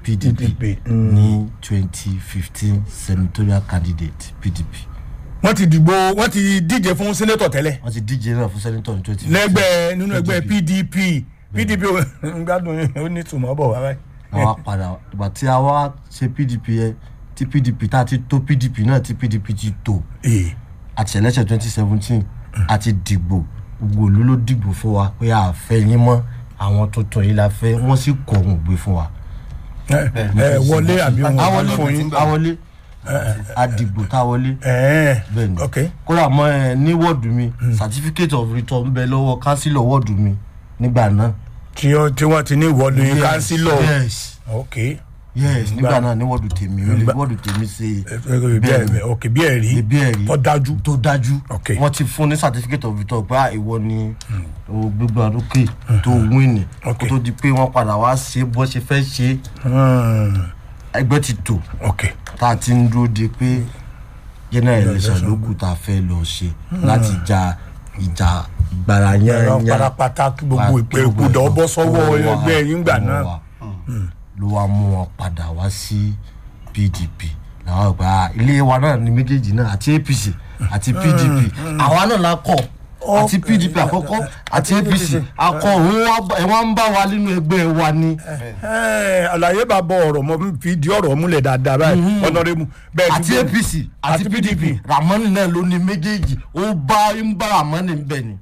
pdp PDP, mm. ní twenty fifteen senatorial candidate pdp wọ́n ti dìbò wọ́n ti díje fún sẹ́nẹ́tọ̀ tẹ́lẹ̀ wọ́n ti díje náà fún senator ní twenty fifteen lẹ́gbẹ́ nínú ẹgbẹ́ pdp pdp ò- ń gbádùn yín, ó ní tùmọ̀ bọ̀ wá báyìí. àwa padà ìgbà tí a wá ṣe pdp yẹn tí pdp tá a ti tó pdp náà tí pdp ti tó Ee. àti election twenty seventeen àti dìgbò gbogbo òlu ló dìgbò fún wa pé a fẹ́ yín mọ́ àwọn tuntun yìí la fẹ́ wọ́n sì kọ̀ ọ̀hún gbé fún wa. ẹ ẹ, wọlé àbí wọn awọlé fún yín. awọlé àdìgbò tá a wọlé ẹ bẹ́ẹ̀ ni ok kódà mọ ẹ ní wọ́ọ̀dù mi certificate of return ń bẹ lọ́wọ́ kánsílọ̀ wọ́ọ̀dù mi nígbà náà. tí ó- tí wọ́n ti ní ìwọ́lu Yes, kánsílọ̀ yes ok yes nígbà náà ní wọ́ọ̀dù tèmi ó lè Nígbà- wọ́ọ̀dù tèmi ṣe bí ẹ̀rí ok bí ẹ̀rí bí ẹ̀rí tó dájú tó dájú Ok. wọ́n ti fún ní certificate of return pé ah, ìwọ ni o gbégbá lókè tó win Ok. kó tó di pé wọ́n padà wá ṣe bó ṣe fẹ́ ṣe Hmm, ẹgbẹ́ ti tò ok tá a ti ń dúró de pé general election ló kù tá a fẹ́ lọ ṣe láti ja ìjà gbàrà ẹ̀rọ yẹn parapata kí gbogbo ìpè ìkúdọ̀ bọ́ sọ́wọ́ ẹgbẹ́ yín gbà náà ló wá mú wọn padà wá sí pdp làwọn gba ilé wa náà ní méjèèjì náà àti apc àti pdp àwa náà la kọ àti pdp àkọ́kọ́ àti apc akọ òun wá- ẹ wá ń bá wa nínú ẹgbẹ́ wa ni Ẹ, àlàyé bá bọ ọ̀rọ̀ mọ́ fi di ọ̀rọ̀ múlẹ̀ dáadáa báyìí ọ̀nàrẹ́mu bẹ́ẹ̀ àti dúró- apc àti pdp ramani náà ló ní méjèèjì ó bá ń bá ramani bẹ̀ ni.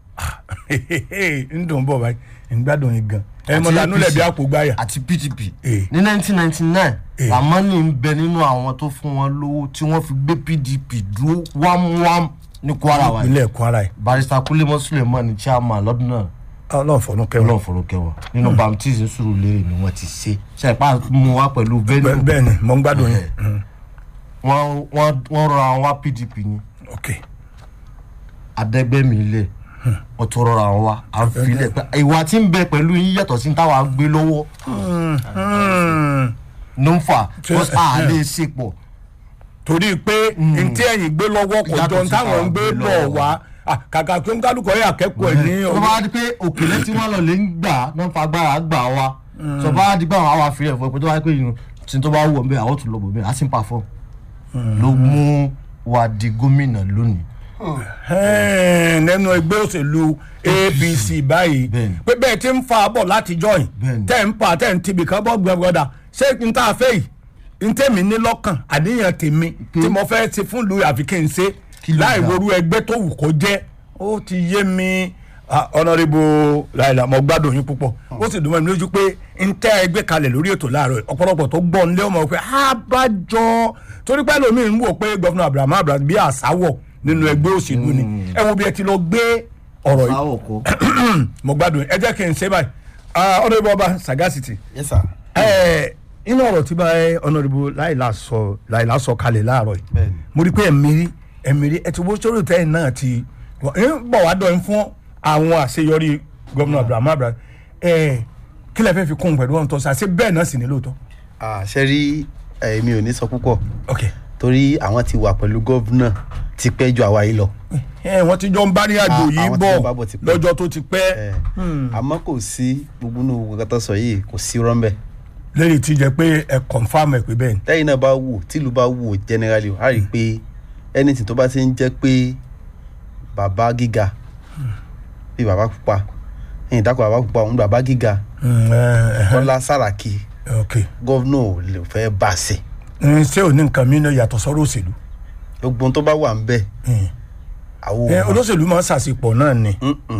ń dùn bọ̀ báyìí ń gbádùn yín gan ẹ mọ̀ Àti lánú lẹ̀ bí APC. àpò gbáyà àti pdp Eh. ní nineteen ninety nine Eh. ramani ń bẹ nínú àwọn tó fún wọn lówó tí wọ́n fi gbé pdp dúró wámúwám ní kwara wa yìí. ìpínlẹ̀ kwara yìí barista kulemọ suleiman ní chairman lọ́dún náà ọlọ́run fọ̀nù kẹwọn ọlọ́run fọlọ́kẹ́ wọn nínú baptist Surulere ni wọ́n ti ṣe ṣàìpá mu wá pẹ̀lú venue bẹ́ẹ̀ ni mọ̀ ń gbádùn yín Eh. Mm, wọ́n wọ́n wọ́n rọra wọn wá pdp ni ok adẹ́gbẹ́mi ilẹ̀ wọ́n tún rọra wọn wá à ń filẹ̀ pé ìwà tí ń bẹ pẹ̀lú yín yàtọ̀ sí táwa gbé lọ́wọ́ Hmm, ló ń fà Ṣé- because a lè ṣe pọ̀ torí pé ntí ẹ̀yìn gbé lọ́wọ́ kò Yàtọ̀ jọ sí táwọn ń táwọn gbé gbé bọ̀ lọ́wọ́. wá Ah, kàkà kí n kálukọ̀ yẹ akẹ́kọ̀ọ́ ẹ̀ ní tó bá di pé òkèlè tí wọ́n lọ lè ń gbà náà fagbára gbà wá tó bá di pé àwọn àwọn àfihàn fún ẹ pé tó bá di pé yìnyín tí tó bá wù ọ́ bẹ́ẹ̀ àwọn tún lọ bọ̀ bẹ́ẹ̀ á sì ń pa fún ló mú wa di gómìnà lónìí. Ẹ̀ẹ́n, nínú ẹgbẹ́ òṣèlú apc báyìí Bẹ́ẹ̀ni. pé bẹ́ẹ̀ ti ń fa bọ̀ látijọ́ yìí Bẹ́ẹ̀ni. tẹ́ ń pa tẹ́ ń tibì kan bọ́ gbẹ̀gbọ́dà ṣé n tá a fẹ́ yìí n tẹ́mi ní lọ́kàn àníyàn tèmi tí mo fẹ́ ṣe fún lu àfi kí n ṣe Kí ló láì dà? worú ẹgbẹ́ tó wù kó jẹ́ ó ti yé mi Ah, honourable láìla mo gbádùn yín púpọ̀ ó sì dùn mọ́ mi lójú pé n tẹ́ ẹgbẹ́ kalẹ̀ lórí ètò láàárọ̀ yìí. ọ̀pọ̀lọpọ̀ tó gbọ́ nílé ọmọ pé abájọ torí pé lómi ń wò pé gọ́fúnà abraham abraham bí àsáwọ̀ nínú ẹgbẹ́ òṣèlú ni ẹ wo bí ẹ ti lọ gbé ọ̀rọ̀ yìí báwo kó mo gbádùn yín. ẹ jẹ́ kí n ṣe báyìí Ah, honourable ọba sagacity yes sir. ẹ inú ọ̀rọ̀ tí bá honourable láìla sọ láìla sọ kalẹ̀ láàárọ̀ yìí Bẹ́ẹ̀ni. mo rí i pé ẹ̀mírí ẹ̀mírí ẹ̀ tí wọ́n sọ̀rọ̀ tẹ́yìn náà ti ń bọ̀ wá dọ̀ fún àwọn àṣeyọrí gómìnà abraham abraham ẹ̀ kí lẹ fẹ́ fi kún un pẹ̀lú ọ̀hún tó ṣe àṣẹ bẹ́ẹ̀ náà sì ní lóòótọ́. ṣe rí èmi ò ní sọ púpọ̀ ok torí àwọn ti wà pẹ̀lú gọ́vnà ti pẹ́ ju àwa yìí lọ. ẹ wọ́n ti jọ ń bá ní àjò Ah, yìí àwọn tí bọ̀ wọ́n bá bọ̀ ti pẹ́. lọ́jọ́ tó ti pẹ́ Eh, àmọ́ kò sí gbogbo inú gbogbo kátó sọ yìí kò sí rọ́ńbẹ́. lẹ́yìn tí jẹ́ pé ẹ confam ẹ̀ pé bẹ́ẹ̀ ni. lẹ́yìn náà bá wò tílu bá wò generally a rí i pé anything tó bá ti ń jẹ́ pé bàbá gíga bí bàbá pupa ẹ̀yìn dákọ̀ bàbá pupa òun bàbá gíga Mm, ẹ, ẹ, kọ́lá sàràkí ok gọ́vnà ò lè fẹ́ bá a ṣe Mm, ṣé ò ní nǹkan mi náà yàtọ̀ sọ́rọ̀ òṣèlú. gbogbo ohun tó bá wà ń bẹ̀ Mm. àwọn ẹ ò mọ̀. olóṣèlú máa ń ṣàṣepọ̀ náà ni.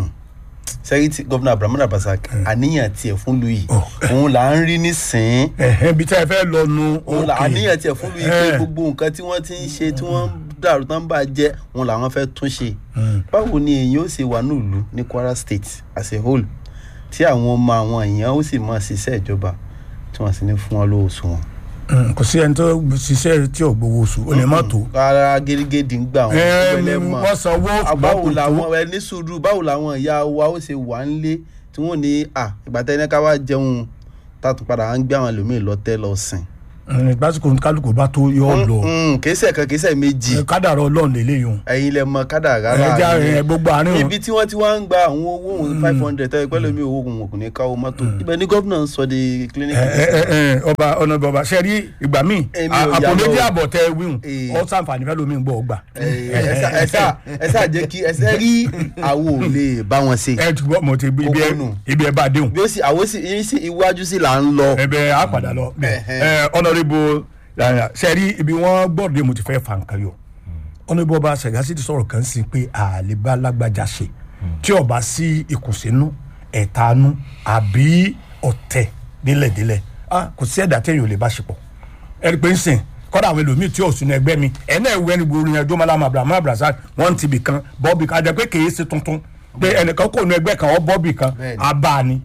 sẹ́yìn gọ́vnà abrahamu abasa àníyàn tiẹ̀ fún lu yìí Oh. òun là ń rí nísìnyí ẹ̀hẹ́n bí tẹ́ ẹ fẹ́ lọ nu. òun là ok. àníyàn tiẹ̀ fún lu yìí pé Eh. gbogbo nǹkan tí wọ́n ti ń ṣe tí wọ́n ń dàrú tán bá jẹ́ òun làwọn fẹ́ tún ṣe báwo ni èèyàn ó ṣe wà nílùú ní kwara state as a whole tí àwọn ọmọ àwọn èèyàn ó sì máa ṣiṣẹ́ ìjọba tí wọ́n sì ní fún wọn lówó oṣù wọn. Mm, kò sí ẹni tó ṣiṣẹ́ tí ò gbowó oṣù ó lè má tó. rárá gẹ́gẹ́dì ń gbà wọn ẹ pẹ́lẹ́ mọ́ wọ́n sanwó báwo ṣùgbọ́n kò làwọn tó. ẹ ní sùúrù báwo làwọn ìyá wa ó ṣe wà ń lé tí wọ́n ní à ìgbà tẹ́ ní ká wá jẹun tàtún padà à ń gbé àwọn ẹlòmíì lọ́tẹ́ lọ sìn gbásíkò kálukú bá tó yọ ọ lọ kèésẹ̀ kan kèésẹ̀ méjì kádàrá ọlọ́run lélẹ́yìn o ẹ̀yin lẹ mọ kádàrá ẹja láàrin ẹ gbogbo àárín o ibi tí wọ́n ti wá ń gba àwọn owó òun five hundred tẹ́lẹ̀ pẹ́lú mi owó òun kò ní káwọ́ mọ́tò ibẹ̀ ni gómìnà ń sọ di clinic ẹ ẹ ẹ ọba ọ̀nà bàbá ṣe rí ìgbà míì Èmi ò àpò yà méjì lọ. àbọ̀ tẹ wíhùn Eh. ọ sàǹfààní fẹ́ lómi ń gbọ́ ọgbà ẹ ṣáà ẹ ṣáà jẹ́ kí ẹ ṣe rí àwo ò lè bá wọn ṣe ẹ túbọ̀ mo ti ibi ẹ Kókó nù. ibi ẹ bá déhùn bí ó sì àwo sì yín sí iwájú sí là ń lọ. ẹbẹ á padà lọ ẹ ọ̀nàrẹ́bù ṣe rí ibi wọ́n gbọ́dọ̀ mo ti fẹ́ fa nǹkan yọ ọ̀nàrẹ́bù ọba ṣẹ̀gásí ti sọ̀rọ̀ kan sí pé àlebá lágbájá ṣe tí ọba sí ìkùnsínú ẹ̀tanú àbí ọ̀tẹ̀ délẹ̀délẹ̀ ah, kò sí ẹ̀dá téèyàn ò lè bá ṣe pọ̀ ẹni pé ń sìn kọ́dà àwọn ẹlòmíì tí ò sínú ẹgbẹ́ mi ẹ̀nà ìwé ẹni gbòòrò yẹn jọ́mọ́lá abrahamu abdulrasaq wọ́n ti bì kan bọ́ọ̀bì kan àjẹ́ pé kèé ṣe tuntun pé ẹnìkan kò nu ẹgbẹ́ kan ọ bọ́ọ̀bì kan Bẹ́ẹ̀ni. abáni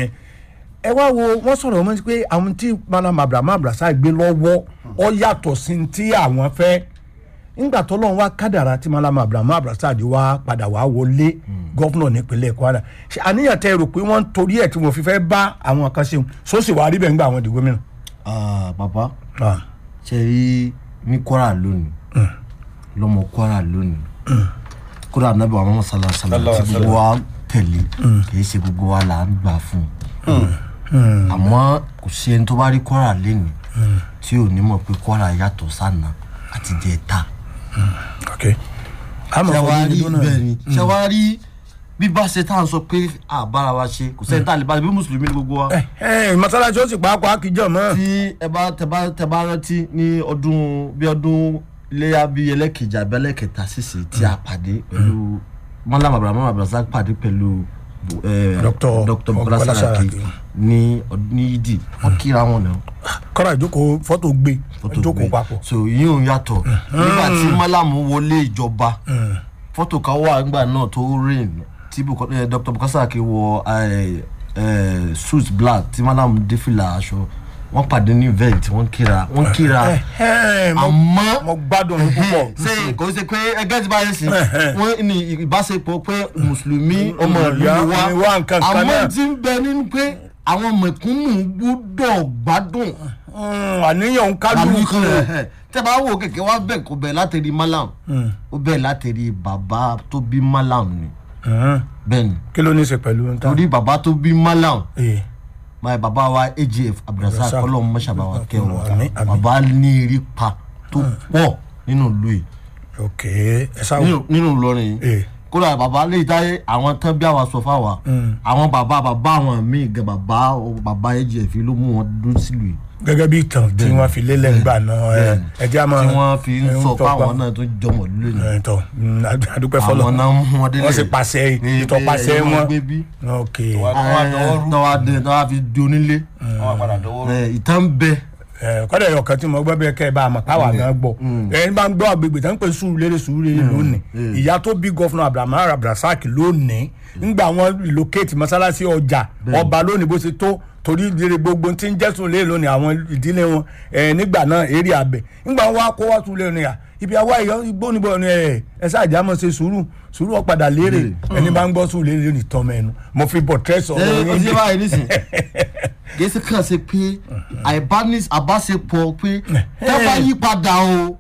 ẹ wá wo wọ́n sọ̀rọ̀ wọ́n pé àwọn tí malam abrahamu abdulrasaq gbé lọ́wọ́ ọ yàtọ̀ sí ti àwọn fẹ́ nígbà tó lọ́n wá kádàrá tí malam abrahamu abdulrasaq wá padà wá wọlé gọ́fúnà nípínlẹ̀ kwara ṣe àníyàn tẹ rò pé wọ́n ń torí ẹ̀ tí wọ́n fi fẹ́ bá àwọn kan ṣeun sósì wàá rí bẹ́ẹ̀ ńgbà àwọn di gómìnà. Ah, bàbá Ah. ṣe rí ní kwara lónìí lọmọ kwara lónìí kódà nàbẹ wa mọ sálà sálà tí gbogbo wa tẹ̀lé kìí ṣe gbogbo wa là ń gbà fún un àmọ́ kò sí ẹni tó bá rí kwara lẹ́nìí tí ò ní mọ̀ pé kwara yàtọ̀ sànà àti jẹta ok. àmọ́ ṣẹwárí ọdún náà- bẹ́ẹ̀ ni ṣẹwárí bí bá ṣe tá à ń sọ pé àbára wa ṣe kò sẹ́ni tá a lè bá bí mùsùlùmí ni gbogbo wa ẹ ẹ mọ́sálásí ó sì pàápàá kìjọ mọ́. tí ẹ bá tẹ bá tẹ bá rántí ní ọdún bí ọdún iléyà bí ẹlẹ́kejì àbí ẹlẹ́kẹta sísè tí a pàdé pẹ̀lú mọ́lá abrahamu abdulrasaq pàdé pẹ̀lú eh, Dr. dr bukola Bukola saraki Saraki. ní ọdún ní yídì wọ́n kíra wọn náà kọ́ra ìjókòó fọ́tò gbé fọ́tò ìjókòó gbé papọ̀. so yìí ò yàtọ̀ nígbà tí mọ́lámù wọlé ìjọba fọ́tò kan wà nígbà náà tó rain tí Buko- eh, dr bukola saraki wọ eh, eh, suit black tí mọ́lámù dé fìlà aṣọ wọ́n pàdé ní event wọ́n kíra wọ́n kíra ẹ ẹ mo àmọ́ mo gbádùn ní púpọ̀. ṣe kò ṣe pé ẹgbẹ́ ti báyìí sí wọ́n ní ìbáṣepọ̀ pé mùsùlùmí ọmọ ìlú ìyá wa ni wá nǹkan kan náà. àmọ́ tí ń bẹ nínú pé àwọn mẹ̀kúnnù gbọ́dọ̀ gbádùn Mm, àníyàn ń kájú kálukú ẹ̀ tẹ́ bá wò kẹ̀kẹ́ wá bẹ̀ kó bẹ̀ látẹ̀rí malam ó bẹ̀ látẹ̀rí bàbá tó bí malam ni bẹ́ẹ̀ ni kí ló ní í ṣe pẹ̀lú nta. torí bàbá tó bí malam ee my bàbá wa agf abdulrasaq Abdulrasaq. ọlọ́run mọ́ṣábà wa kẹ́ wọn Àmín, àmín. bàbá ní eré pa tó pọ̀ nínú ìlú yìí ok ẹ sáwọ. nínú nínú Ìlọrin ee yìí kódà bàbá lè táyé àwọn tán bí àwa sọ fáwa àwọn bàbá bàbá àwọn míì gan bàbá bàbá agf ló mú wọn dún sílùú yìí gẹ́gẹ́ bí ìtàn tí wọ́n fi lélẹ̀ ńgbà náà ẹ Bẹ́ẹ̀ni. ẹ jẹ́ àmọ́. tí wọ́n fi ń ẹ sọ tọpa. fáwọn náà tó jọmọ lónìí ẹ tọ mm, adu- adúpẹ́ fọlọ́ àwọn náà mú wọn délé wọ́n sì pàṣẹ ìtọ́pàṣẹ Pé, ẹ, wọn. gbé bí ok tọ́wá dé tọ́wá fi di onílé wọn padà dọwọ́ rú. ẹ, ìtàn bẹ ẹ kọ́dà ẹ̀yọ̀ kan tí mo gbọ́ bẹ́ẹ̀ kẹ́ ẹ bá a mọ̀ káwa gan gbọ́ ẹ bá ń gbọ́ agbègbè tó ń pè Sùúrùlérè Sùúrùlérè lónìí ìyá tó bí gọ́fúnà Abrahamu Abdulrasaq lónìí ńgbà wọn relocate mọ́sálásí ọjà ọba lónìí bó ṣe tó torí ìdílé gbogbo tí ń jẹ́ Sùúrùlérè lónìí àwọn ìdílé wọn ẹ nígbà náà eré abẹ ńgbà wọn wá kó wá Sùúrùlérè ni à ibi àwa ìyọ igbó níbo ni ẹ ẹ ṣáàjà mọ̀ ṣe sùúrù sùúrù ọ̀padà lérè ẹni bá ń gbọ́ Sùúrùlérè lónìí tọ́ mẹ́nu mo fi bọ̀ tẹ́sán ẹ ẹ ṣe báyìí nísìn gẹ̀ẹ́sì kan ṣe pé àìbánis àbáṣepọ̀ pé tábà yí padà o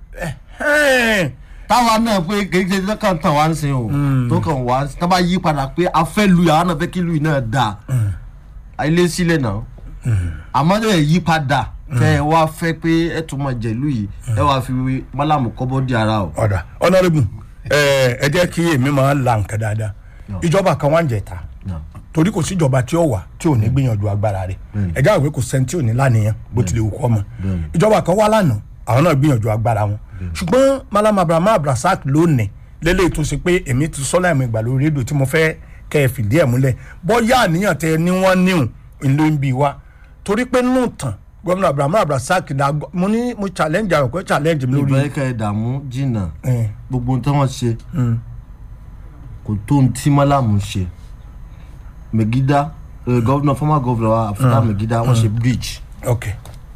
táwa náà pé kì í ṣe tó kàn tàn wá ń sin o tó kàn wá tábà yí padà pé a fẹ́ lu yàrá náà fẹ́ kí lu yìí náà dà ilé sílẹ̀ náà àmọ́ ẹ yí padà tẹ ẹ wá fẹ́ pé ẹ tún máa jẹ̀lú yìí ẹ wá fi mọ́làmù kọ́bọ́ di ara o. ọ̀dà ọ̀nàrẹ́bù ẹ jẹ́ kí èmi máa la nǹkan dáadáa ìjọba kan wá ń jẹta torí kò síjọba tí ó wà tí ò ní gbìyànjú agbára rẹ̀ ẹ jáwé pé kò sẹ́ni tí ò ní lánìyàn bó tilẹ̀ wù kọ́ mọ́ ìjọba kan wá lánàá àwọn náà gbìyànjú agbára wọn ṣùgbọ́n malam abraham abdulrasaq lónìí lélẹ́yìí tó ṣe pé èmi ti sọ́lá ẹ̀mí ìgbà lórí rédíò tí mo fẹ́ kẹ́ ẹ fìdí ẹ̀ múlẹ̀ bọ́yá àníyàn tẹ ní wọ́n níhùn ìlú ń bi wa torí pé nù tàn gómìnà abraham abdulrasaq náà mo ní mo challenge àwọn kò challenge mi lórí. ìbáyé ká ẹ dààmú jìnnà Eh. gbogbo ohun tí wọ́n ṣe kò tó ohun tí mọ́làmù ṣe megida eh, governor former governor wa after megida wọ́n ṣe bridge ok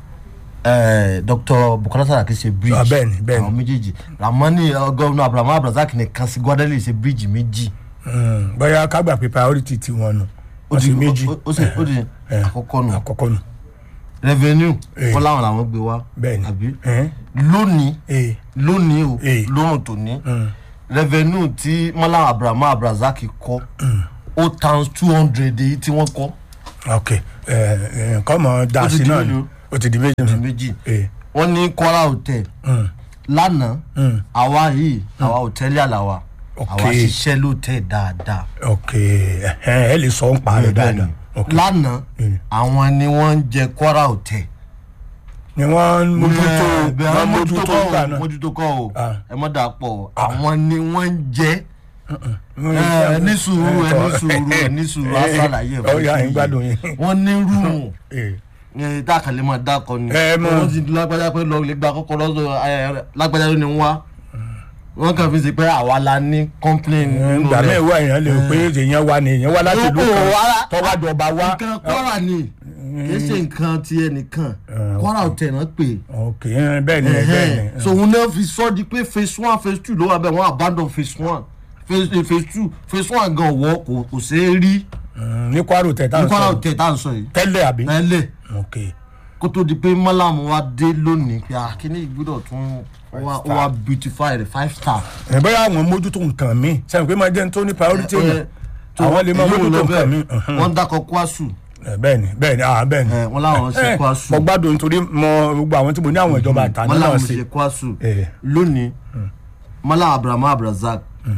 eh, dr bukola saraki ṣe bridge Ah, bẹ́ẹ̀ni, bẹ́ẹ̀ni. àwọn méjèèjì ramani eh, governor abrahamu abdulrasaq nìkan sí guadalajara ṣe bridge méjì Mm, bóyá ká gbà pé priority ti wọn nù ó wọ́n di sì méjì ó- ó sì ó di àkọ́kọ́ nù àkọ́kọ́ nù revenue Eh. wọn láwọn làwọn gbé wá bẹ́ẹ̀ni àbí ẹ̀hẹ́n, lónìí ee lónìí o Eh. lóhùn tòní mm, revenue tí mọ́lá abrahamu abrazaki kọ́ ó times two hundred èyí tí wọ́n kọ́ ok ẹ ẹ nǹkan mọ̀ dá Ó ti sí di náà ni mélòó? ó ti di méjì ti nù. méjì ee wọ́n ní kwara hotel mm, lánàá mm, àwa yìí àwa hòtẹ́ẹ̀lì àlàwà Ok. àwa ṣiṣẹ́ lóòótẹ́ dáadáa ok ẹ̀hẹ́n, ẹ lè sọ ń pa rẹ̀ dáadáa ok lánàá Mm. àwọn ni wọ́n ń jẹ kwara hotel ni wọ́n ń mójútó bẹ́ẹ̀ wọ́n wọ́n mójútó mójútó gbà kọ́ náà. o mójútó kọ́ o Ah. ẹ mọ́ dà pọ̀ o. àwọn ni wọ́n ń jẹ́ Mm, ẹ ní sùúrù ẹ ní sùúrù ẹ ní sùúrù á ṣàlàyé ó yà ń gbádùn yín. wọ́n ní rúùmù ee ní dákàlẹ́ máa dákọ ni Ẹ mọ̀. wọ́n ti lágbájá pé lọ lè gba kọ́kọ́ lọ́sọ̀ ẹ, lágbájá ló ní wá wọ́n kàn fi ṣe pé àwa la ní complain nínú ìgbà rẹ̀. mẹ́wàá èèyàn lè rò pé èèyàn wá ni èèyàn wá láti ìlú Ó, ó, kan ara- tọ́wájọba wá. nǹkan kwara ni kì í ṣe nǹkan ti ẹnìkan Ah, kwara hotel náà pè ok ẹ, bẹ́ẹ̀ ni bẹ́ẹ̀ ni. é so òun náà fi sọ di pé phase one phase two ló wà bẹ́ẹ̀ wọ́n abandon phase one phase eh, phase two phase one gan wọ́ kò kò ṣeé rí Mm, ní kwaro tẹ̀ tá à ní ń kwara sọ hotel tá à ń sọ yìí tẹ́lẹ̀ àbí. tẹ́lẹ̀ ok kó tó di pé mọ́làmù wa dé lónìí pé akíní ìgbọ́dọ̀ tún ó wá ó wá beautify rẹ̀ five star. ẹ bẹ́ẹ̀ àwọn mójútó nǹkan mi sẹ́yìn pé máa jẹ́ nítorí priority Eh, èèyàn tó- àwọn lè máa èyí ò mójútó lọ nǹkan mi. bẹ́ẹ̀. wọ́n dákọ̀ kwasu Eh, bẹ́ẹ̀ ni bẹ́ẹ̀ ni ah bẹ́ẹ̀ ni. Eh, wọ́n láwọn ṣe Eh, kwasu mo gbádùn nítorí mo gbogbo àwọn tí mo ní àwọn ìjọba àtàní mọ́làmù náà ṣe sí. kwasu Eh. lónìí mọ́làmù abrahamu abrazak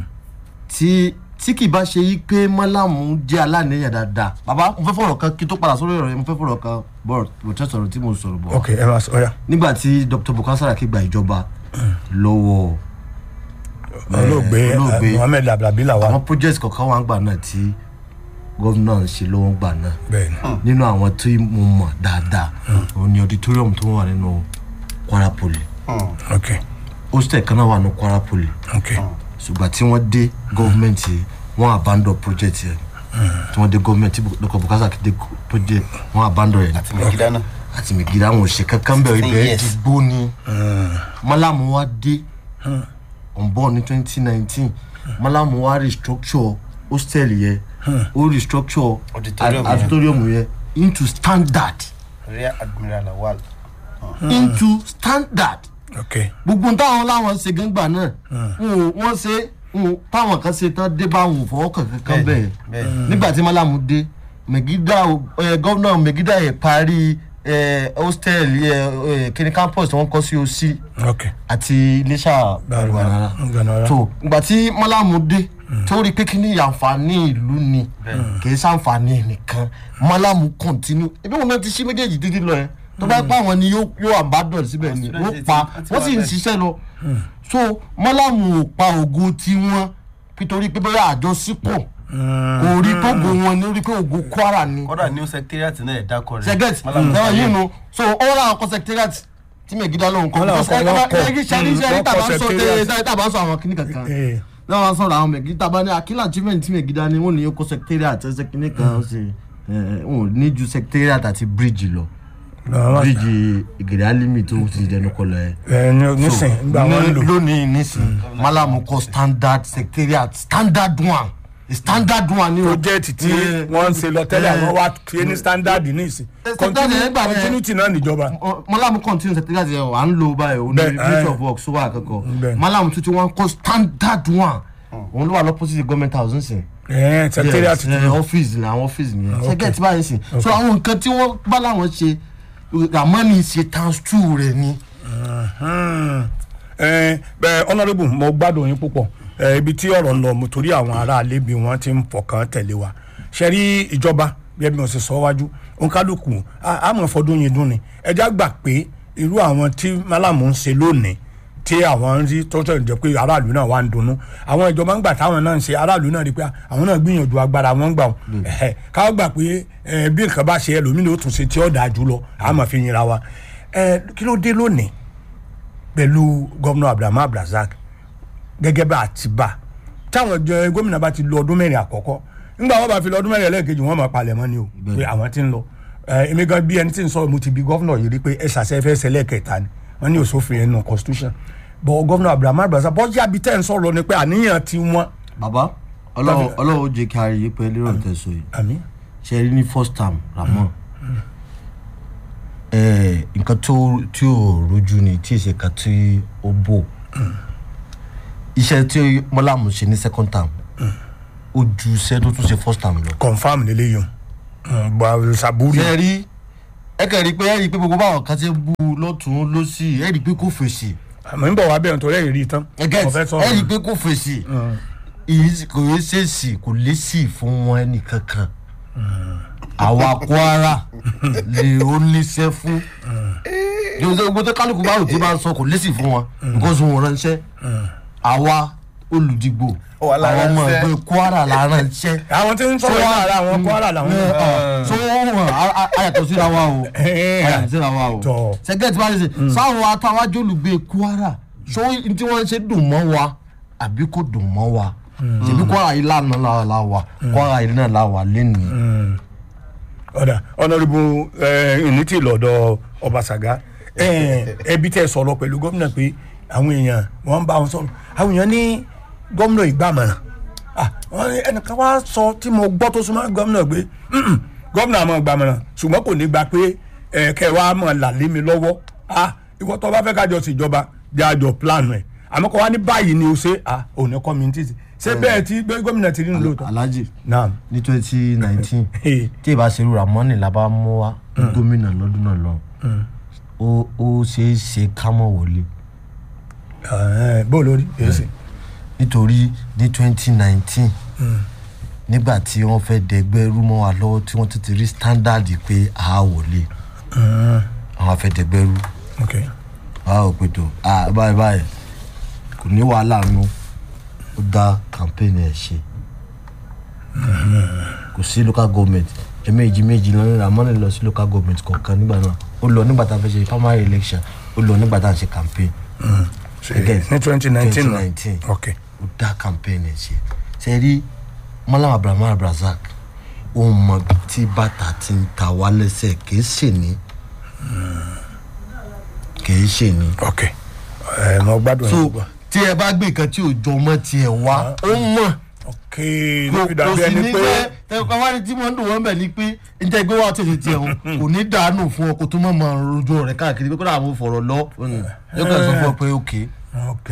tí tí kì bá ṣe yí pé mọ́làmù jẹ́ aláníyàn dáadáa bàbá mo fẹ́ fọ̀rọ̀ kan kí tó padà sórí ọ̀rọ̀ yẹn mo fẹ́ fọ̀rọ̀ kan bọ̀ bọ̀ tẹ́ sọ̀rọ̀ tí mo sọ̀rọ̀ bọ̀ ok ẹ máa sọ ya nígbà tí dr bukola saraki gba ìjọba lọ́wọ́ olóògbé eh, olóògbé. muhammed abdulabi làwa àwọn project kọ̀ọ̀kan wà ń gbà náà tí gómìnà ń ṣe lọ́wọ́ ń gbà náà bẹ́ẹ̀ ni nínú àwọn tí mo mọ̀ dáadáa òun ni auditorium tó wà nínú kwara poly ok hostel kan náà wà ní kwara poly ok ṣùgbọ́n tí wọ́n dé gọ́ọ̀mẹ̀ntì wọ́n abandon project yẹn tí wọ́n dé gọ́ọ̀mẹ̀ntì dr bukasa dé project wọ́n abandon yẹn àti mẹgídá náà àti mẹgìdá wọn ò ṣe kankan bẹ́ẹ̀ ibẹ̀ Yes. ti gbó ni malamu wa dé on board ní twenty nineteen malamu wa restructure hostel yẹn ó restructure Auditorium a- yẹn. auditorium yẹn into standard rear admiral awal into standard ok gbogbo táwọn láwọn ṣe gángbà náà wọn ò- wọ́n ṣe wọn ò- táwọn kan ṣe tán dé bá wọn ò fọwọ́ kankan kan bẹ́ẹ̀ bẹ́ẹ̀ nígbà tí malamu dé megida ẹ gọ́vnà megida yẹ parí ẹ hostel ẹ kíni campus tí wọ́n kọ́ sí osi ok àti iléṣà Gbanara. Gbanara. tó ìgbà tí malamu dé tó rí pé kí ni àǹfààní ìlú ni kì í ṣàǹfààní nìkan malamu continue ebi wọn náà ti ṣí méjèèjì títí lọ yẹn tó bá pa àwọn ni yóò yóò àbádọ́ síbẹ̀ ni Student wọ́n pa ti- ti wọ́n sì ń wà bẹ́ẹ̀. ṣiṣẹ́ lọ so malamu ò pa ògo tiwọn nítorí pé bẹ́ẹ̀ àjọṣepọ̀ kò rí pé ògo wọn ni ó rí pé ògo kwara ni kódà new secretariat náà ẹ̀ dákọ̀ rẹ̀ sẹgẹt Malamu ẹ̀rọ Sani. yìí nu so ó rà àwọn secretariat tí mẹ̀gídá lóhùn kọ́ Wọ́n làwọn kọ́, wọ́n kọ́. ẹ̀rí sẹ́rí Mm, sẹ́rí wọ́n tàbá kọ́ ń sọ secretariat. tẹ́ tàbá ń sọ àwọn kìnnì kankan Eh. náà wọ́n sọ̀rọ̀ àwọn mẹ̀gídá bá ní akílà achievement tí mẹ̀gídá ni wọ́n ní yóò kọ́ secretariat ẹsẹ̀ kìnnì kan ó sì ẹ̀, wọn ò ní ju secretariat àti bridge lọ Lọ́wọ́- bridge ìgèrè alimi tó ti dẹnu kọlọ ẹ ẹ ní nísìn nígbà wọn ń lò lónìí nísìn malamu kọ standard secretariat standard one standard one ni o project tí Eh, wọ́n ń ṣe lọ tẹ́lẹ̀ eh, àwọn wá fi ní standard ní ìsìn Eh, standard yẹn gbà yẹn. continuity náà níjọba Ọ- malamu continue secretariat yẹn à ń lo báyìí o ní Bẹ́ẹ̀, ministry eh. of works wà akẹ́kọ̀ọ́ Bẹ́ẹ̀. malamu tuntun wọn kọ standard one òun ló wà lọ́pọ̀sí government house nsìn ẹ̀ secretariat yes eh, office ni àwọn office nìyẹn okay. secretariat báyìí sìn so àwọn nǹkan tí wọ́n bá láwọn ṣe ramani ṣe times two rẹ̀ ni. ẹ bẹ honourable mo gbádùn yín púpọ̀ ẹ ibi tí ọ̀rọ̀ ń lọ mo torí àwọn aráalé bí wọ́n ti ń fọkàn tẹ̀lé wa ṣe rí ìjọba bí ẹbí wọn ṣe sọ wájú òǹkálùkù àmọ́ fọdún yìí dún ni ẹjá gbà pé irú àwọn tí málàmù ń ṣe lónìí tí àwọn ń rí tọ́jọ́ ìjọ pé aráàlú náà wà ń dunnú àwọn ìjọba ń gbà táwọn náà ń ṣe aráàlú náà rí pé àwọn náà gbìyànjú agbára wọn ń gbà wọn ẹ̀hẹ̀, káwọn gbà pé ẹ, bí nǹkan bá ṣe ẹlòmínú ó tún ṣe tí ó dáa jù lọ àmọ́ fi yinra wa ẹ, kí ló dé lónìí pẹ̀lú gómìnà abdulhamid abdulrasaq gẹ́gẹ́ bá a ti bá táwọn jẹ gómìnà bá ti lọ ọdún mẹ́rin àkọ́kọ́ nígbà wọn bá fi lọ ọdún mẹ́rin ẹlẹ́ẹ̀kejì wọn máa palẹ̀ mọ́ ni o pé àwọn ti ń lọ ẹ èmi gan bí ẹni tí ń sọ mo ti bi gómìnà yìí rí pé ẹ ṣàṣẹ fẹ́ ṣẹlẹ̀ kẹta ni wọ́n ní òṣòfin ẹnu constitution bọ̀ gómìnà abdulhamid abdulrasaq bọ́jà bíi tẹ́ ń sọ̀rọ̀ ni pé àníyàn ti wọ́n. bàbá ọlọ́run ọlọ́run ó jẹ́ kí a rí i pé lérò tẹ̀sán yìí àmì ṣe rí ní first term ramon ẹ nǹkan tó tí ò rojú ni tí èsì kan tí ó bò iṣẹ́ tí mọ́làmù ṣe ní second term ó ju iṣẹ́ tó tún ṣe first term lọ. confam lélẹ́yìn bọ̀ sàbúrì ṣe rí ẹ kàn rí i pé ẹ rí i pé gbogbo báwọn kan ṣe ń bú u lọ́tún lọ́sì ẹ rí i pé kò fèsì àmọ́ ń bọ̀ wá bẹ̀rẹ̀ nítorí ẹ̀yìn rí i tán ẹ gẹ́t Mo fẹ́ sọ̀rọ̀. ẹ rí i pé kò fèsì ìyí kò yẹ ṣèṣì kò lè sì fún wọn ẹnì kankan àwa kwara lè ó níṣẹ́ fún gbogbo tó kálukú bá òtí bá ń sọ kò lè sì fún wọn because wọn ránṣẹ́ àwa olùdìgbò Àwa la àwọn ọmọ ránṣẹ́. ẹgbẹ́ kwara la ránṣẹ́ àwọn tí ń sọ̀rọ̀ yìí ara àwọn kwara làwọn so wọn ayàtọ̀ síra wa o ayàtọ̀ síra wa o Tọ́. sẹgẹtì bá ṣe sáwọn atáwájú olùgbé kwara so n tí wọ́n ṣe dùn mọ́ wa àbí kò dùn mọ́ wa ṣèbí kwara yìí lánàá la la wa kwara yìí náà la wà lẹ́nìí. ọ̀dà ọ̀nàrìbù ìní tí lọ́dọ̀ ọbaṣàgá ẹbí tẹ́ sọ̀rọ̀ pẹ̀lú gómìnà pé àwọn èèyàn wọ́n ń bá wọn sọ̀rọ̀ àwọn èèyàn ní gómìnà ìgbàmọ̀ràn Ah, wọ́n ní ẹnìkan wá sọ tí mo gbọ́ tó súnmọ́ gómìnà pé "Mm-mm, gómìnà àmọ́ ìgbàmọ̀ràn ṣùgbọ́n kò ní gba pé ẹ, kẹ́ wàá mọ̀ là lé mi lọ́wọ́ Ah, ìwọ tó bá fẹ́ kájọ ṣèjọba jẹ́ àjọ plan ẹ̀ àmọ́ kọ́ wá ní báyìí ni o ṣe ah, òun ní community ṣé bẹ́ẹ̀ tí gómìnà ti rí ní lóòótọ́ alhaji naam ní twenty nineteen Hey. tí ìbá ṣe rúra mọ́nì la bá mú wa gómìnà lọ́dún náà lọ ó ó ṣeé ṣe ká mọ̀ wọlé Eh, bó lórí èsì. nítorí ní twenty nineteen nígbà tí wọ́n fẹ́ dẹgbẹ́ rú mọ́ wa lọ́wọ́ tí wọ́n ti ti rí standard pé a wọlé àwọn afẹ́ dẹgbẹ́ rú ok a ò pè tó a báyìí báyìí kò ní wàhálà nù ó dá campaign ẹ̀ ṣe kò sí local government ẹ̀mẹ́jì méjì lọ́nà ramoni lọ sí local government kọ̀ọ̀kan nígbà náà ó lọ nígbà tá a fẹ́ ṣe primary election ó lọ nígbà tá a ṣe campaign Again, ní twenty nineteen 2019. ok ó dá campaign ẹ̀ ṣe ṣe rí mọ́lá abrahamu abrazak ó mọ ibi tí bàtà ti ń ta wá lẹ́sẹ̀ kìí ṣe ní kìí ṣe ní. ok ẹ mọ gbádùn so ẹ gbọ́. tí ẹ bá gbé nǹkan tí ò jọ mọ́ tiẹ̀ wá ó mọ̀ ok kò lórí kò dàbí sì ẹni ní pé pé ẹ̀ka wá ní tí wọ́n ń dùn wọ́n bẹ̀ ni pé njẹ́ gbé wá tètè tiẹ̀ o kò ní dànù fún ọ kò tó mọ̀ mọ̀ rojọ́ rẹ̀ káàkiri pé kó dà mo fọ̀rọ̀ lọ yóò kàn sọ fún ọ pé ok ok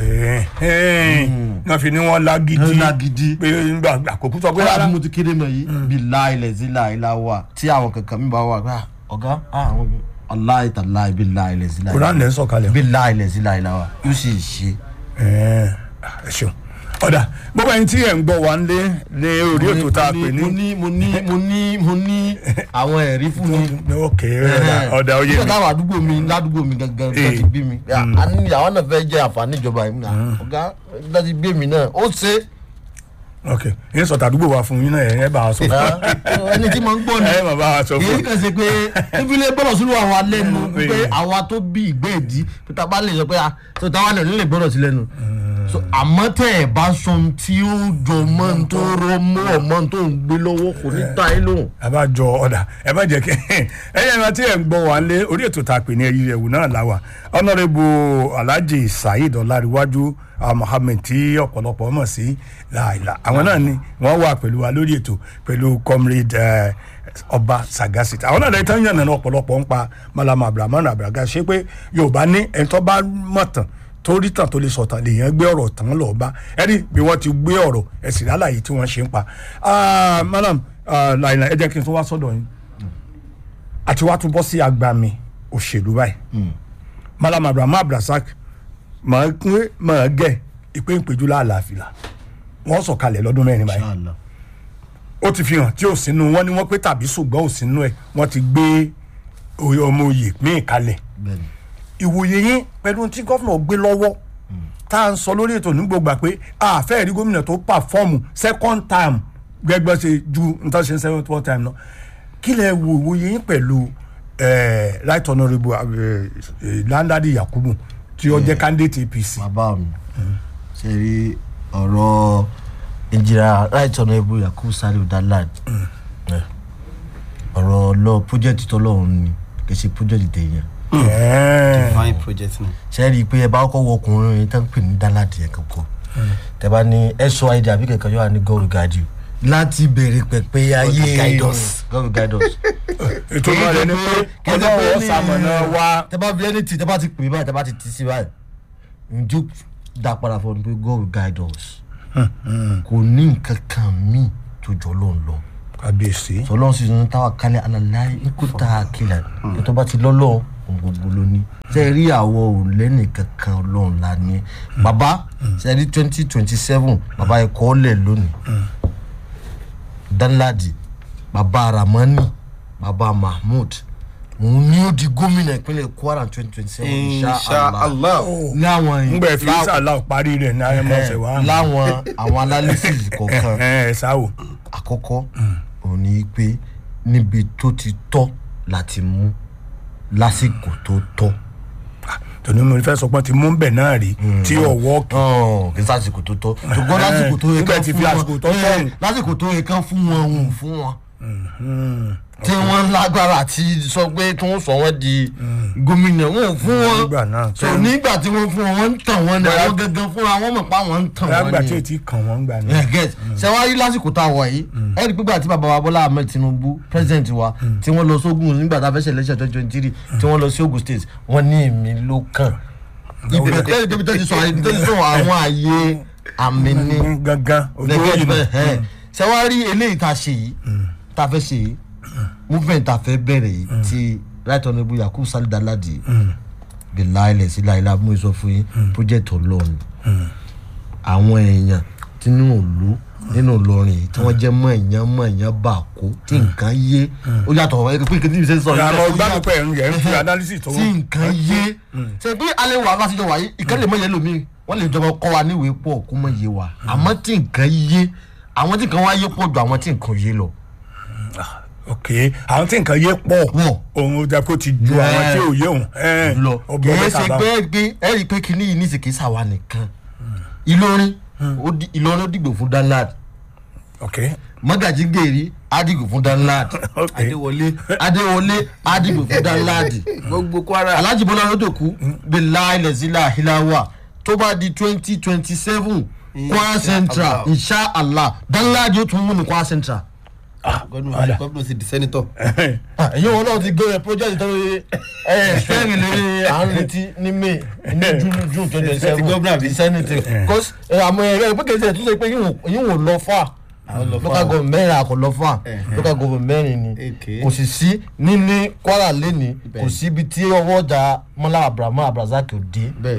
náà fi ni wọn lágídí lágídí. pé nígbà àkókò sọ pé kọ́lá rárá bí mo ti kéde mọ̀ yìí bí láìlẹ̀ sí láìlá wà tí àwọn kankan mi bá wà pé ah, ọ̀gá ah, àwọn aláìta láì bí láìlẹ̀ sí láìlá Quran lẹ́ ń sọ̀kalẹ̀. bí láìlẹ̀ sí láìlá wà yóò sì ṣe. ẹ ẹ ṣeun ọ̀dà gbogbo ẹni tí ẹ̀ ń gbọ́ wa ń lé ní orí ètò tá a pè mo ní ní mo ní mo ní mo ní àwọn ẹ̀rí fún mi. ok ọ̀dà oyè nígbà mi táwọn àdúgbò mi ládùúgbò mi gangan tó Eh. ti bí mi a ní àwọn náà fẹ́ jẹ́ àǹfààní ìjọba yìí náà ọ̀gá tó ti gbé mi náà ó ṣe ok yín sọ̀tà àdúgbò wa fún yín náà ẹ̀ ẹ̀ bá a sọ é ẹni tí mo ń gbọ́ ni ẹ̀ mà bá a sọ kì fún í kàn ṣe pé ìfilẹ̀ gbọ́dọ̀ sínú àwọn alẹ́nu pé Eh. àwa tó bí ìgbẹ́ ìdí pé tá a bá lè sọ pé tó táwa náà nílẹ̀ gbọ́dọ̀ sí lẹ́nu So, àmọ́ tẹ́ ẹ̀ bá sọ ohun tí ó jọ mọ́ ohun tó rọ mọ́ ọmọ ohun tó ń gbé lọ́wọ́ kò ní ta ẹ́ lóhùn. abájọ ọ̀dà ẹ má jẹ́ kí ẹ̀yẹ́ ẹ̀ma tí ẹ̀ ń gbọ́ wá lé orí ètò tá a pè ní ẹ̀yí ẹ̀wù náà láwà ọ̀nàrẹ́bù alhaji saheed ọ̀làríwájú mohammed tí ọ̀pọ̀lọpọ̀ mọ̀ sí láìla àwọn náà ni wọ́n wà pẹ̀lú wa lórí ètò pẹ̀lú comrade eh, ọba sagasita àwọn náà lẹ́yìn tán yànnà ọ̀pọ̀lọpọ̀ ń pa malama abdulrahman abdulraga ṣe pé yorùbá ní ẹni tó bá mọ̀ tán torí tàn tó lè sọ̀tàn lèèyàn gbé ọ̀rọ̀ tán lọ́ọ́ bá ẹni bí wọ́n ti gbé ọ̀rọ̀ ẹ̀sìn lálàyé tí wọ́n ṣe ń pa Ah, madam ah, láìla ẹ jẹ́ kí n tún wá sọ́dọ̀ yín àti wá tún bọ́ sí agbami òṣèlú báyìí malam abraham abdulrasaq máa ń máa gẹ̀ ìpè ìpéjú láàlàáfíà wọ́n sọ̀kalẹ̀ lọ́dún mẹ́rin báyìí Inshallah. ó ti fi hàn tí ò sínú wọn ni wọ́n pé tàbí ṣùgbọ́n ò sínú ẹ̀ wọ́n ti gbé oyè ọmọ oyè míì kalẹ̀ Bẹ́ẹ̀ni. ìwòye yín pẹ̀lú tí gọ́fìnà gbé lọ́wọ́ tá à ń sọ lórí ètò nígbògbà pé àfẹ́ rí gómìnà tó pàfọ́ọ̀mù second time gbẹgbẹ́ ṣe ju nǹkan ṣe ń second fourth time náà kí lẹ wo ìwòye yín pẹ̀lú eh, right honourable eh, eh, landadi yakubu tí ó jẹ́ candidate apc. bàbá mi ṣe rí ọ̀rọ̀ ìjìrà right honourable yakubu saliu dalad ọ̀rọ̀ lọ project tọ́lọ́run ni kì í ṣe project tèèyàn Eh, fine project ni. ṣe rí i pé ẹ bá kọ́ wọ ọkùnrin yẹn tó ń pè ní dalad yẹn kankan tẹ bá ní ẹ sọ àìdí àbí kankan yóò wá ní god guide you láti bẹ̀rẹ̀ pẹ̀pẹ̀ ayé guide us. God will guide us. ètò náà rẹ ni pé ọlọ́wọ́ sàmọ̀nà wa tẹ bá fi ẹni tì tẹ bá ti pè báyìí tẹ bá ti tì sí báyìí njó dá padà fún mi pé God will guide us. kò ní nǹkan kan míì tó jọ lóun lọ kábíyèsí sọlọ́n sì ń táwa kálẹ̀ alàlàyé ikú tá a kílẹ̀ tó bá ti lọ́lọ́ ohun gbogbo ló ní ṣe é rí àwọ̀ òlẹ́nì kankan ọlọ́run la ní bàbá ṣe é rí twenty twenty seven bàbá ẹ̀ kọ́ lẹ̀ lónìí danladi bàbá ramani bàbá mahmood òun ni ó di gómìnà ìpínlẹ̀ kwara twenty twenty seven inshallah láwọn ngbẹ fi sàlá parí rẹ ní ayẹmọsẹ wa láwọn àwọn analysis kọ̀ọ̀kan ẹ ẹ sáwò àkọ́kọ́ òun ni pé níbi tó ti tọ́ láti mú lásìkò tó tọ́ tòní mo fẹ́ sọ pé ti mú bẹ̀ náà rí tí ọwọ́ kì Ọ̀n, kì í sásìkò tó tọ́ ṣùgbọ́n lásìkò tó yẹ nígbà kán tí fún fi wọn àsìkò tó tọ́ ẹ̀, hùn. lásìkò tó yẹ kán fún wọn òun fún wọn tí wọ́n lágbára àti sọ pé tí wọ́n sọ wọ́n di gómìnà wọn ò fún wọn nígbà náà so nígbà tí wọ́n fún wọn wọ́n ń tàn wọ́n ní Bóyá- àwọn gangan fúnra wọn mọ̀ pé àwọn ń tàn lágbà wọ́n tí ní ètí kàn wọ́n gbà ní. yeah, get ṣe wá rí lásìkò tá a wà yìí ẹ rí pípa tí bàbá wa bọ́lá ahmed tinubu president wa tí wọ́n lọ sógun nígbà tá a fẹ́ ṣe election twenty twenty three tí wọ́n lọ sí ogun state wọ́n ní èmi ló kàn ibẹ̀ tẹ́lẹ̀ débi tó ti sọ àyè tó ti sọ àwọn àyè àmì ní gangan ojú lẹ́gẹ̀ẹ́ òyìnbó bẹ́ẹ̀ ẹ̀ ṣe wá rí eléyìí tá a ṣe yìí tá a fẹ́ ṣe yìí movement tá a fẹ́ bẹ̀rẹ̀ yìí ti right honourable yakubu sali daladi bẹ̀lá ilẹ̀ sí láìla mú ìsọ fún yín project ọlọ́run àwọn èèyàn tí nínú ìlú nínú ìlọrin yìí tí wọ́n jẹ́ mọ̀ èèyàn mọ̀ èèyàn bà kó tí nǹkan yé ó yàtọ̀ ẹ̀ pé kí n ṣe sọ àmọ́ ó gbádùn yàtọ̀ pé ẹ̀rù yẹn ń fi analysis tó tí nǹkan yé ṣe bí alẹ́ wà láti jọ wáyé ìkan lè mọ yẹn lómi wọ́n lè jọba kọ́ wa níwèé pọ̀ kó mọ yé wa àmọ́ tí nǹkan yé àwọn tí nǹkan wá yé pọ̀ ju àwọn tí nǹkan yé lọ. ok àwọn tí nǹkan yé pọ̀ Wọ̀. òun ó jẹ́ kó ti ju àwọn tí ò yé òun ẹ̀ lọ ọgbọ́n kìí mẹ́ta ṣe bá pé gbé ẹ rí i pé kinní yìí ní ìsìnkì sàwa nìkan ìlọrin ó di- ìlọrin ó dìgbò fún danlad ok mọ́gàjí gèrè á dìgbò fún danlad ok adéwọlé adéwọlé á dìgbò fún danlad gbogbo kwara alhaji bọ́lá lódòkú bẹ́ẹ̀ ilẹ̀ sílẹ̀ àhíláwà tó bá di twenty twenty seven kwara central inshallah danlad yóò tún mú ní kwara central. gómìnà gómìnà sì di sẹ́nitọ̀ ẹ̀yin wọn náà ti gbé rẹ project tó yẹ ẹ fẹ́ẹ̀rì lórí à ń retí ní may ní june june twenty Ti gómìnà seven bí? the senate cause ẹ, àmọ́ ẹ̀rọ ìpín kejì ẹ̀ tún ṣe pé yín wò lọ fà lọ far. local government mẹ́rin àkọ́ lọ fà Eh. local government mẹ́rin ni Okay. kò sì sí níní kwara lẹ́ni kò sí ibi tí ọwọ́ ọjà mọ́lá abrahamu abrazak ò dé bẹ́ẹ̀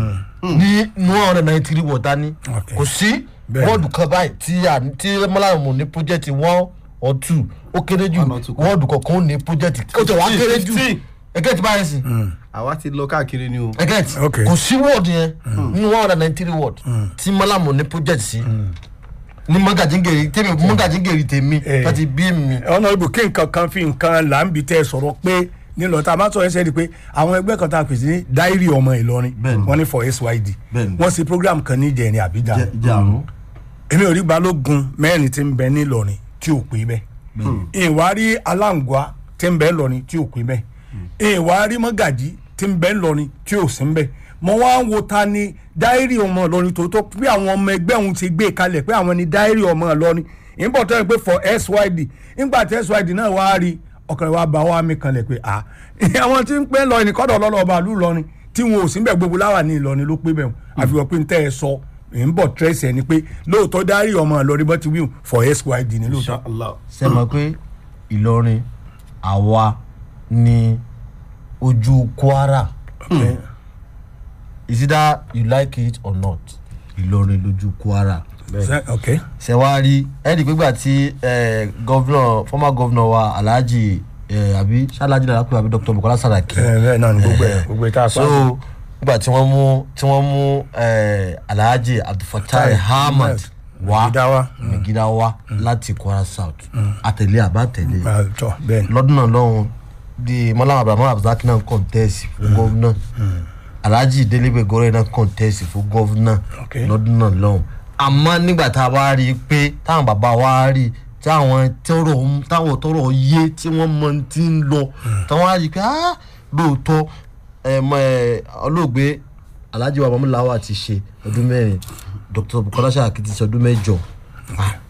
ní one hundred ninety three wọ̀ta ní Okay. kò sí Bẹ́ẹ̀. wọ́ọ̀dù kan báyìí tí a tí mọ́láyàmù ní project one or two ó kéré jù One or two kan. wọ́ọ̀dù kọ̀ọ̀kan ó ní project ó tẹ̀ wá Fifteen, kéré jù fifteen. ẹgẹ́ ti báyìí sí àwa ti lọ káàkiri ni o ẹgẹ́ ti Okay. kò sí wọ́ọ̀dù yẹn nínú one hundred ninety three wọ́ọ̀dù tí mọ́láyàmù ní project sí ní mọ́gàjíngèrè tèmi mọ́gàjíngèrè tèmi Eh. láti bí mi ọ̀nà ibù kí nǹkan kan fi nǹkan là ń bi tẹ́ ẹ sọ̀rọ̀ pé nílò tá a máa sọ ẹsẹ̀ di pé àwọn ẹgbẹ́ kan tá a pèsè ní dáírì ọmọ ìlọrin Bẹ́ẹ̀ni. wọ́n ní for syd Bẹ́ẹ̀ni. wọ́n ṣe program kan ní ìjẹrin àbíjà jẹ́ àrùn èmi ò rí balógun mẹ́rin tí ń bẹ ní ìlọrin tí ò pé bẹ́ẹ̀ ìwà rí aláǹgbá tí ń bẹ ńlọrin tí ò pé bẹ́ẹ̀ ìwà rí mọ́gàjí tí ń bẹ ńlọrin tí ò sí ń bẹ́ẹ̀ mo wá ń wo ta ni dáírì ọmọ ìlọrin tòótọ́ bí àwọn ọmọ ẹgbẹ́ òun ti gbé kalẹ̀ pé àwọn ni dáírì ọmọ ìlọrin ìbọn tó yẹ pé for syd nígbà tí syd náà wá rí ọkàn rẹ̀ wá bá wá mi kanlẹ̀ pé à àwọn tí ń pẹ́ lọ ẹnìkọ́dọ̀ lọ́lọ́ ọba àlú ìlọrin tí wọn ò sí bẹ́ẹ̀ gbogbo láwà ní ìlọrin ló pé bẹ́ẹ̀ àfihàn pé ń tẹ́ ẹ sọ ń bọ̀ tírẹ́sì ẹni pé lóòótọ́ dárí ọmọ ìlọrin bọ́ ti wíwù for syd ní lóòótọ́. inshallah ṣe mọ̀ pé ìlọrin àwa ni ojú kwara is either you like it or not ìlọrin lójú kwara Ṣé- ok ṣe wá rí ẹ̀ẹ́dì pígbà tí gọ́vnọ̀ former governor wa alhaji eh, àbí ṣáláàjì náà lápẹ́ àbí dr bukola saraki ẹ bẹ́ẹ̀ náà ni gbogbo ẹ̀ gbogbo ẹ̀ tá a pa. so nígbà tí wọ́n mú tí wọ́n mú eh, alhaji abdulfatai ahmad wá Megida wá. megida wá láti kwara south àtẹ̀lé àbátẹ̀lé Ah, tọ́ bẹ́ẹ̀ ni. lọ́dún náà lọ́hùn di mọ́láwọn abrahamu abdulhaki náà kọ́ńtẹ́ẹ̀sì fún gọ́vnà alhaji delebe gore náà kọ́ńtẹ́ẹ̀sì fún gọ́vnà Ok. lọ́dún náà lọ́hùn àmọ́ nígbà tá a bá rí i pé táwọn bàbá wa rí i tí àwọn tọrọ táwọn tọrọ yé tí wọ́n mọ ti ń lọ táwọn á rí i pé ah lóòótọ́ ẹ mọ ẹ olóògbé alhaji wa mamulawa ti ṣe ọdún mẹ́rin dr bukola saraki ti ṣe ọdún mẹ́jọ ah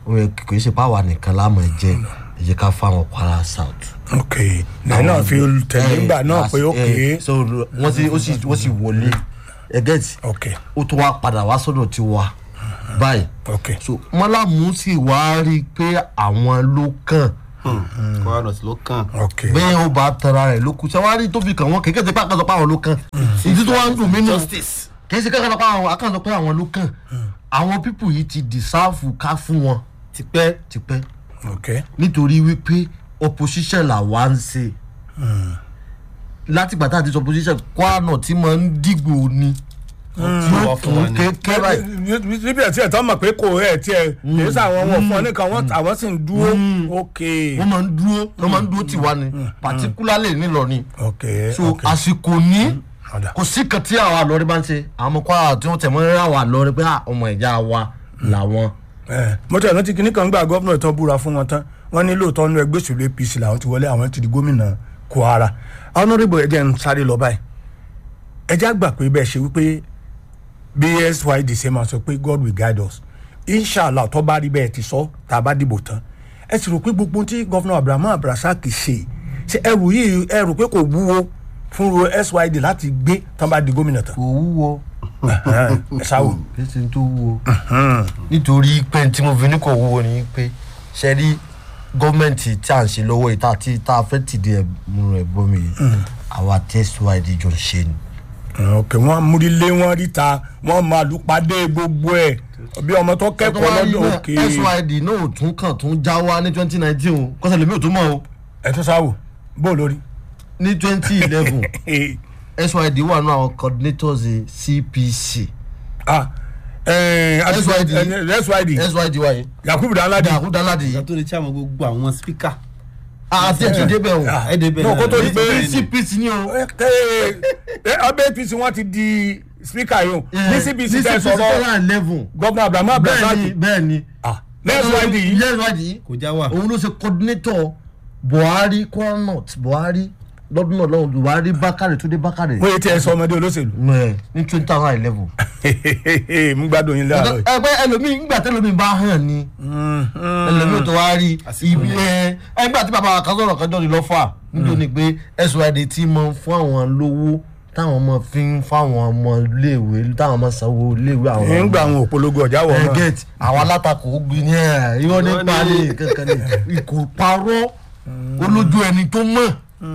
ó yẹ kò í ṣe páwa nìkan láàmú jẹ ẹ jẹ́ ká fáwọn kwara south. ok lẹ́yìn náà fi tẹ̀lé ńgbà náà pé ó kéé so wọ́n sì ó sì wọ́n sì wọlé ẹgẹ́tì ok ó tún wá padà wá sọ́dọ̀ tí wá báyìí ok so mọ́làmú sì wá rí i pé àwọn ló kàn kwara north ló kàn. ok bẹ́ẹ̀ ó bá tara rẹ̀ ló kù sẹ́wárí tó fi kàn wọ́n kékeré tí pàkàtọ̀ pé àwọn ló kàn ìdí tó wá ń dùn mí nù justice. kì í ṣe kankan pé àwọn akàntọ̀ pé àwọn ló kàn àwọn pípù yìí ti dìsáàfù ká fún wọn tipẹ́ tipẹ́ ok nítorí wípé opposition làwa ń ṣe látìgbà tá a ti sọ opposition kwara tí mo ń dìgbò ni tí ó wọ́n fún wa kún ni. kékeré báyìí níbi ẹ̀ tí ẹ̀ tán mọ̀ pé kò ẹ̀ tí ẹ̀ kì í sàwọn wọn fún ọ nìkan wọn àwọn sì ń dúró ok wọ́n máa ń dúró wọ́n máa ń dúró tiwa ni particularly nílọrin ok so ok àsìkò ní ọ̀dà kò sí kan tí àwọn àlọ́rí bá ń ṣe àwọn ọmọ kwara tí wọ́n tẹ̀ mọ́ rírà wà lọ́rí pé ah, ọmọ ìjà wa làwọn. ẹ̀ mo tẹ̀ rántí kinní kan gbà gọ́fúnà tán búra fún wọn tán wọ́n ní lóòótọ́ nínú ẹgbẹ́ òṣèlú apc làwọn ti wọlé àwọn ti di gómìnà kwara honourable ẹ̀jẹ̀ ń sáré lọ báyìí ẹ̀jẹ̀ àgbà pé bẹ́ẹ̀ ṣe wípé bsyd ṣe máa sọ pé god will guide us inshallah tó bá rí bẹ́ẹ̀ ti sọ tá a bá dìbò tán ẹ sì rò pé gbogbo ohun tí gọ́fúnà abrahamu abrasaki ṣe ṣe ẹrù yìí ẹ rò pé kò wúwo fún ro syd láti gbé tán bá di gómìnà tán kò wúwo ẹ sáwò. kí ṣe tó wúwo. nítorí pé tí mo fi ní kò wúwo ni pé ṣe rí gọ́ọ̀mẹ̀ntì tí à ń ṣe lọ́wọ́ yìí tá a ti tá a fẹ́ tìdí ẹ̀ múnú ẹ̀ bọ́ mi yìí àwa tẹ́síwáìdì jọ ń ṣe ni. ok wọn múrílé wọn ríta wọn máa lùpàdé gbogbo ẹ bí ọmọ tó kẹ́kọ̀ọ́ lọ́dọ̀ òkè syd náà ò tún kàn tún já wá ní twenty nineteen o kọ́sẹ̀ lèmi ò tún mọ̀ o ẹ tún sáwò bó lórí. ní twenty eleven syd wà nù àwọn coordinators cpc ah ẹ SYD. SYD syd wa yìí yakubu danladi dàkú dáládì ìgbà yìí tó lè tí àwọn gbogbo àwọn spíkà. àti ẹ̀tún débẹ̀ o Ah, ẹ débẹ̀ náà kó tó náà. di pé Bẹ́ẹ̀ ni. cpc ni o. ọbẹ̀ apc wọn ti di speaker yìí o ní cbc tẹ ní sọ̀rọ̀ cpc eleven gọ́vnà abrahamu bẹ́ẹ̀ni abdulrasaq bẹ́ẹ̀ni ah ní SYD yìí syd yìí kò já wà. òun ló ṣe coordinator buhari kwara north buhari lọ́dún náà lọ́hùn buhari bákàrẹ̀ túndé bákàrẹ̀ wọ́n yé tí ẹ sọ ọmọdé olóṣèlú Ẹ̀, ní two thousand eleven. mú gbádùn yín láàárọ̀ yìí. ẹgbẹ́ ẹlòmíì ńgbà tẹ́lòmíì bá hàn ni ẹlòmíì tó wá rí ibi ẹ ẹgbẹ́ àti bàbá kan sọ̀rọ̀ kan jọ́ ni lọ́fà nítorí ni pé syd ti mọ fún àwọn lówó táwọn ọmọ fi ń fáwọn ọmọ iléèwé táwọn ọmọ sanwó iléèwé àwọn ọmọ nígbà àwọn òpolongo ọjà wọ̀ náà get àwọn alátakò gbin ní ẹ irọ́ nípa ní kankan ní ikò parọ́ olójú ẹni tó mọ̀.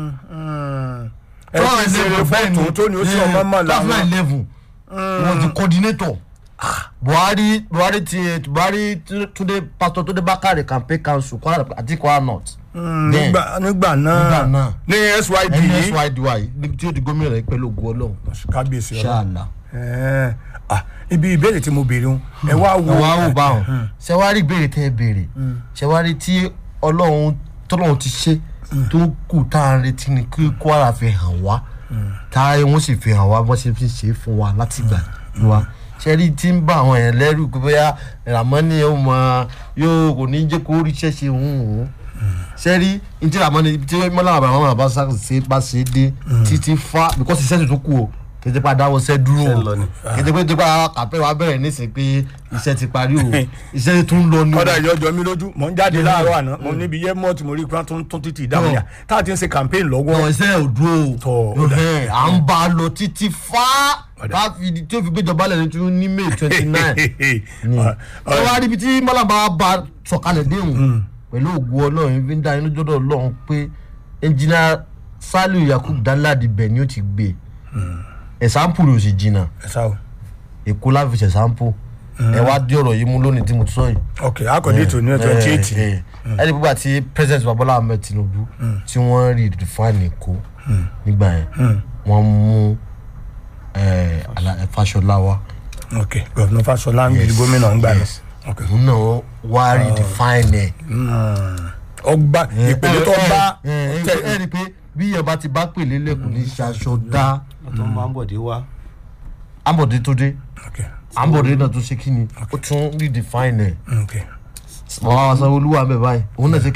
ẹ ti ṣeré fọ́ọ̀tún tó ní ó sì ọmọ mọ̀ two thousand làwọn. eleven wọn ti coordinator buhari buhari ti buhari túnde pastor túnde bákàrẹ campaign council kwara àti kwara north. Then, nígbà nígbà nígbà náà náà ní syd yìí nsyd níbi tí ó di gómìnà rẹ pẹ̀lú ògùn ọlọ́run kábíyèsí ọlọ́run ṣáàlà. Ẹ̀ẹ́, ah, ibi ìbéèrè tí mo béèrè ń ẹ wá wo wà á wò báwọn ṣẹwárí ìbéèrè tẹ ẹ béèrè ṣẹwárí tí ọlọ́run tọ́lọ́run ti ṣe tó kù tá à ń retí ni kí kwara fi hàn wá tá wọ́n sì fi hàn wá bọ́n ṣe fi ṣe é fún wa láti gbà wá ṣẹ́rí tí ń bá àwọn yẹn lẹ́rù pé bóyá ramani yóò mọ yóò kò ní jẹ́ kó ríṣẹ́ ṣe hùn ún ṣẹ́rí ní tí ramani tí mọ́lá àbàmọ́ àbá ṣe bá ṣe dé títí fa because iṣẹ́ tuntun kù o kété pa dáwọ́ sẹ́ dúró Iṣẹ́ ń o lọ ni. kété pé tó bá kàpẹ́ wa bẹ̀rẹ̀ nísìnyí pé iṣẹ́ ti parí o iṣẹ́ tún lọ ní o. ọ̀dà ìjọjọ mi lójú mò ń jáde láàárọ̀ àná mo níbi yẹ mọ́ọ̀tì mo rí i pé wọ́n tún tún títì ìdáhùn yà tá a ti ń ṣe campaign lọ́wọ́ wọn iṣẹ́ ò dúró Tọ́, o ó dà. Ẹhẹ́n, à ń bá a lọ títí fá bá fi di tí ó fi gbéjọba lẹ́nu tí ó ní may twenty nine ẹ wá ríbi tí mọ́làbá bá sọ̀kalẹ̀ déhùn pẹ̀lú ògùn ọlọ́run fi ń dá inú jọ́dọ̀ ọlọ́run pé ẹnjìnà saliu yakub danladi bẹ̀ ni ó ti gbé ẹ̀sánpù rẹ̀ ò sì jìnnà ẹ sá o èkó láfi ṣẹ̀sánpù ẹ wá dé ọ̀rọ̀ yìí mú lónìí tí mo ti sọ yìí ok akọ̀dé ètò ní twenty eight ẹni pípa tí president babola ahmed tinubu tí wọ́n rí define èkó nígbà yẹn wọ́n mú eh, Ala- eh, Fáṣọlá wá ok gọvnọ Fáṣọlá ń gbé gómìnà ń gbà náà yes. ok òun náà wá rí define ẹ̀. ọgbà ìpele tó bá ẹ ẹ ẹ rí i pé bí ìyẹn ti bá pèlè lẹ́kùn ní ṣaṣọ dá tó máa ń bọ̀dé wá. ambode tó dé ok ambode náà tó ṣe kí ni ó tún rí define ẹ̀ ok wọ́n wá sanwó olúwa bẹ́ẹ̀ báyìí òun náà ṣe kí ni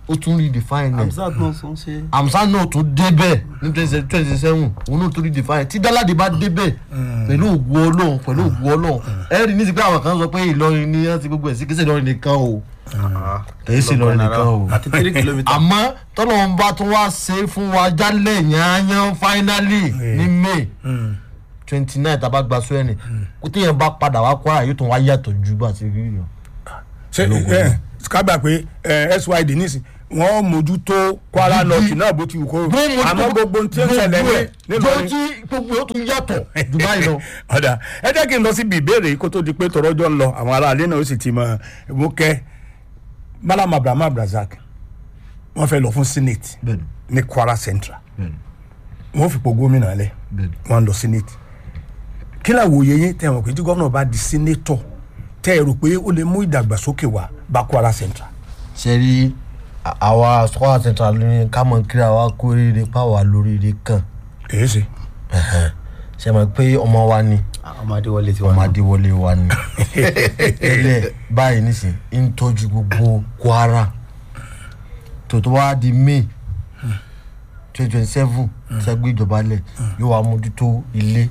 ó tún redefine ẹ̀ Hamzat náà sọ ń ṣe. amsa náà tún débẹ̀ ní twenty seven òun náà tún redefine tí dáládé bá débẹ̀ pẹ̀lú ògùn ọlọ́run pẹ̀lú ògùn ọlọ́run ẹ rí ní ti pé àwọn kan sọ pé ìlọrin ni wọ́n ti gbogbo ẹ̀ sí kí sèlọrin nìkan o kì í sèlọrin nìkan o àti three kilometres. àmọ́ tọ́lọ́run bá tún wá ṣe fún wa jálẹ̀ yányán finally ní may twenty nine tá a bá gba sọ́yẹ́nì kó téèyàn bá padà wá Kwara yóò tún wá yàtọ̀ ju bá ti rí yàn. ṣe ẹ kábà pé ẹ, syd nísìn wọn mójútó kwara north náà bó ti wù kó àmọ́ gbogbo ohun tí ó ṣẹlẹ̀ ní nílọrin jọ́jí gbogbo yóò tún yàtọ̀ jù báyìí lọ. ọ̀dà ẹ jẹ́ kí n lọ síbi ìbéèrè yìí kó tó di pé tọrọjọ́ ń lọ àwọn aráalé náà ó sì ti mọ mú kẹ́ malam abraham abdulrasaq wọ́n fẹ́ lọ fún senate bẹ́ẹ̀ni ní kwara central bẹ́ẹ̀ni wọ́n fipò gómìnà lẹ̀ bẹ́ẹ̀ni. wọ́n lọ senate kí làwòye yín tẹ̀ wọ́n pé tí gómìnà bá di senator tẹ́ ẹ rò pé ó lè mú ìdàgbàsókè wá bá kwara central. ṣe rí à- àwa Kwara Central ní ká mọ̀ kí àwa kó rere páwa lóríire kan èyí ṣe ṣe mọ̀ pé ọmọ wa ni ọmọdé wọlé ti wà ọmọ náà. adéwọlé wa ni tẹ́lẹ̀ báyìí nísìn ń tọ́jú gbogbo Kwara tó tó wá di May twenty twenty seven ṣẹ́gbẹ́ ìjọba lẹ̀ yóò wá mójútó ilé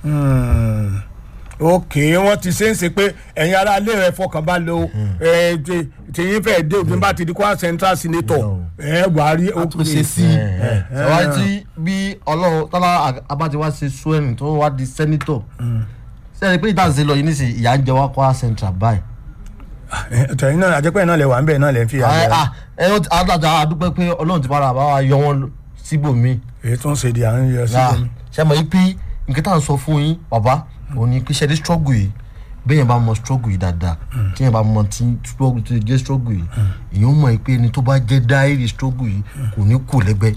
ok wọ́n ti ṣe ń ṣe pé ẹ̀yin ará ilé rẹ̀ fọkàn bá lo tìyín fẹ́ dé òfin bá ti di kwara central senator ẹ̀ wà á rí tún ṣe sí. ṣàwárí tí bí ọlọ́run tọ́lá abájá wá ṣe swearing tó wá di senator sẹ́ni pé ìtàn ṣe lọ yìí nísìnyí ìyá ń jẹ wá Kwara Central báyìí. tẹ̀yìn náà àjẹpẹ́ náà lè wà ń bẹ̀ náà lè fi ẹ àjẹ́ ẹ ẹ adájà adúpẹ́ pé ọlọ́run ti bára bá wa yọ wọ́n síbòmíì. èyí tó ń ṣe di à ń yọ sí Ah, omi. ṣe mọ̀ yí pé nǹkan tá à ń sọ fún yín bàbá òun ni pé ṣẹ́ni struggle yìí bẹ́ẹ̀ bá mọ struggle yìí dáadáa tí yẹn bá mọ tí struggle tó jẹ́ struggle yìí èyàn mọ̀ yí pé ẹni tó bá jẹ́ dáírì struggle yìí kò ní kù lẹ́gbẹ́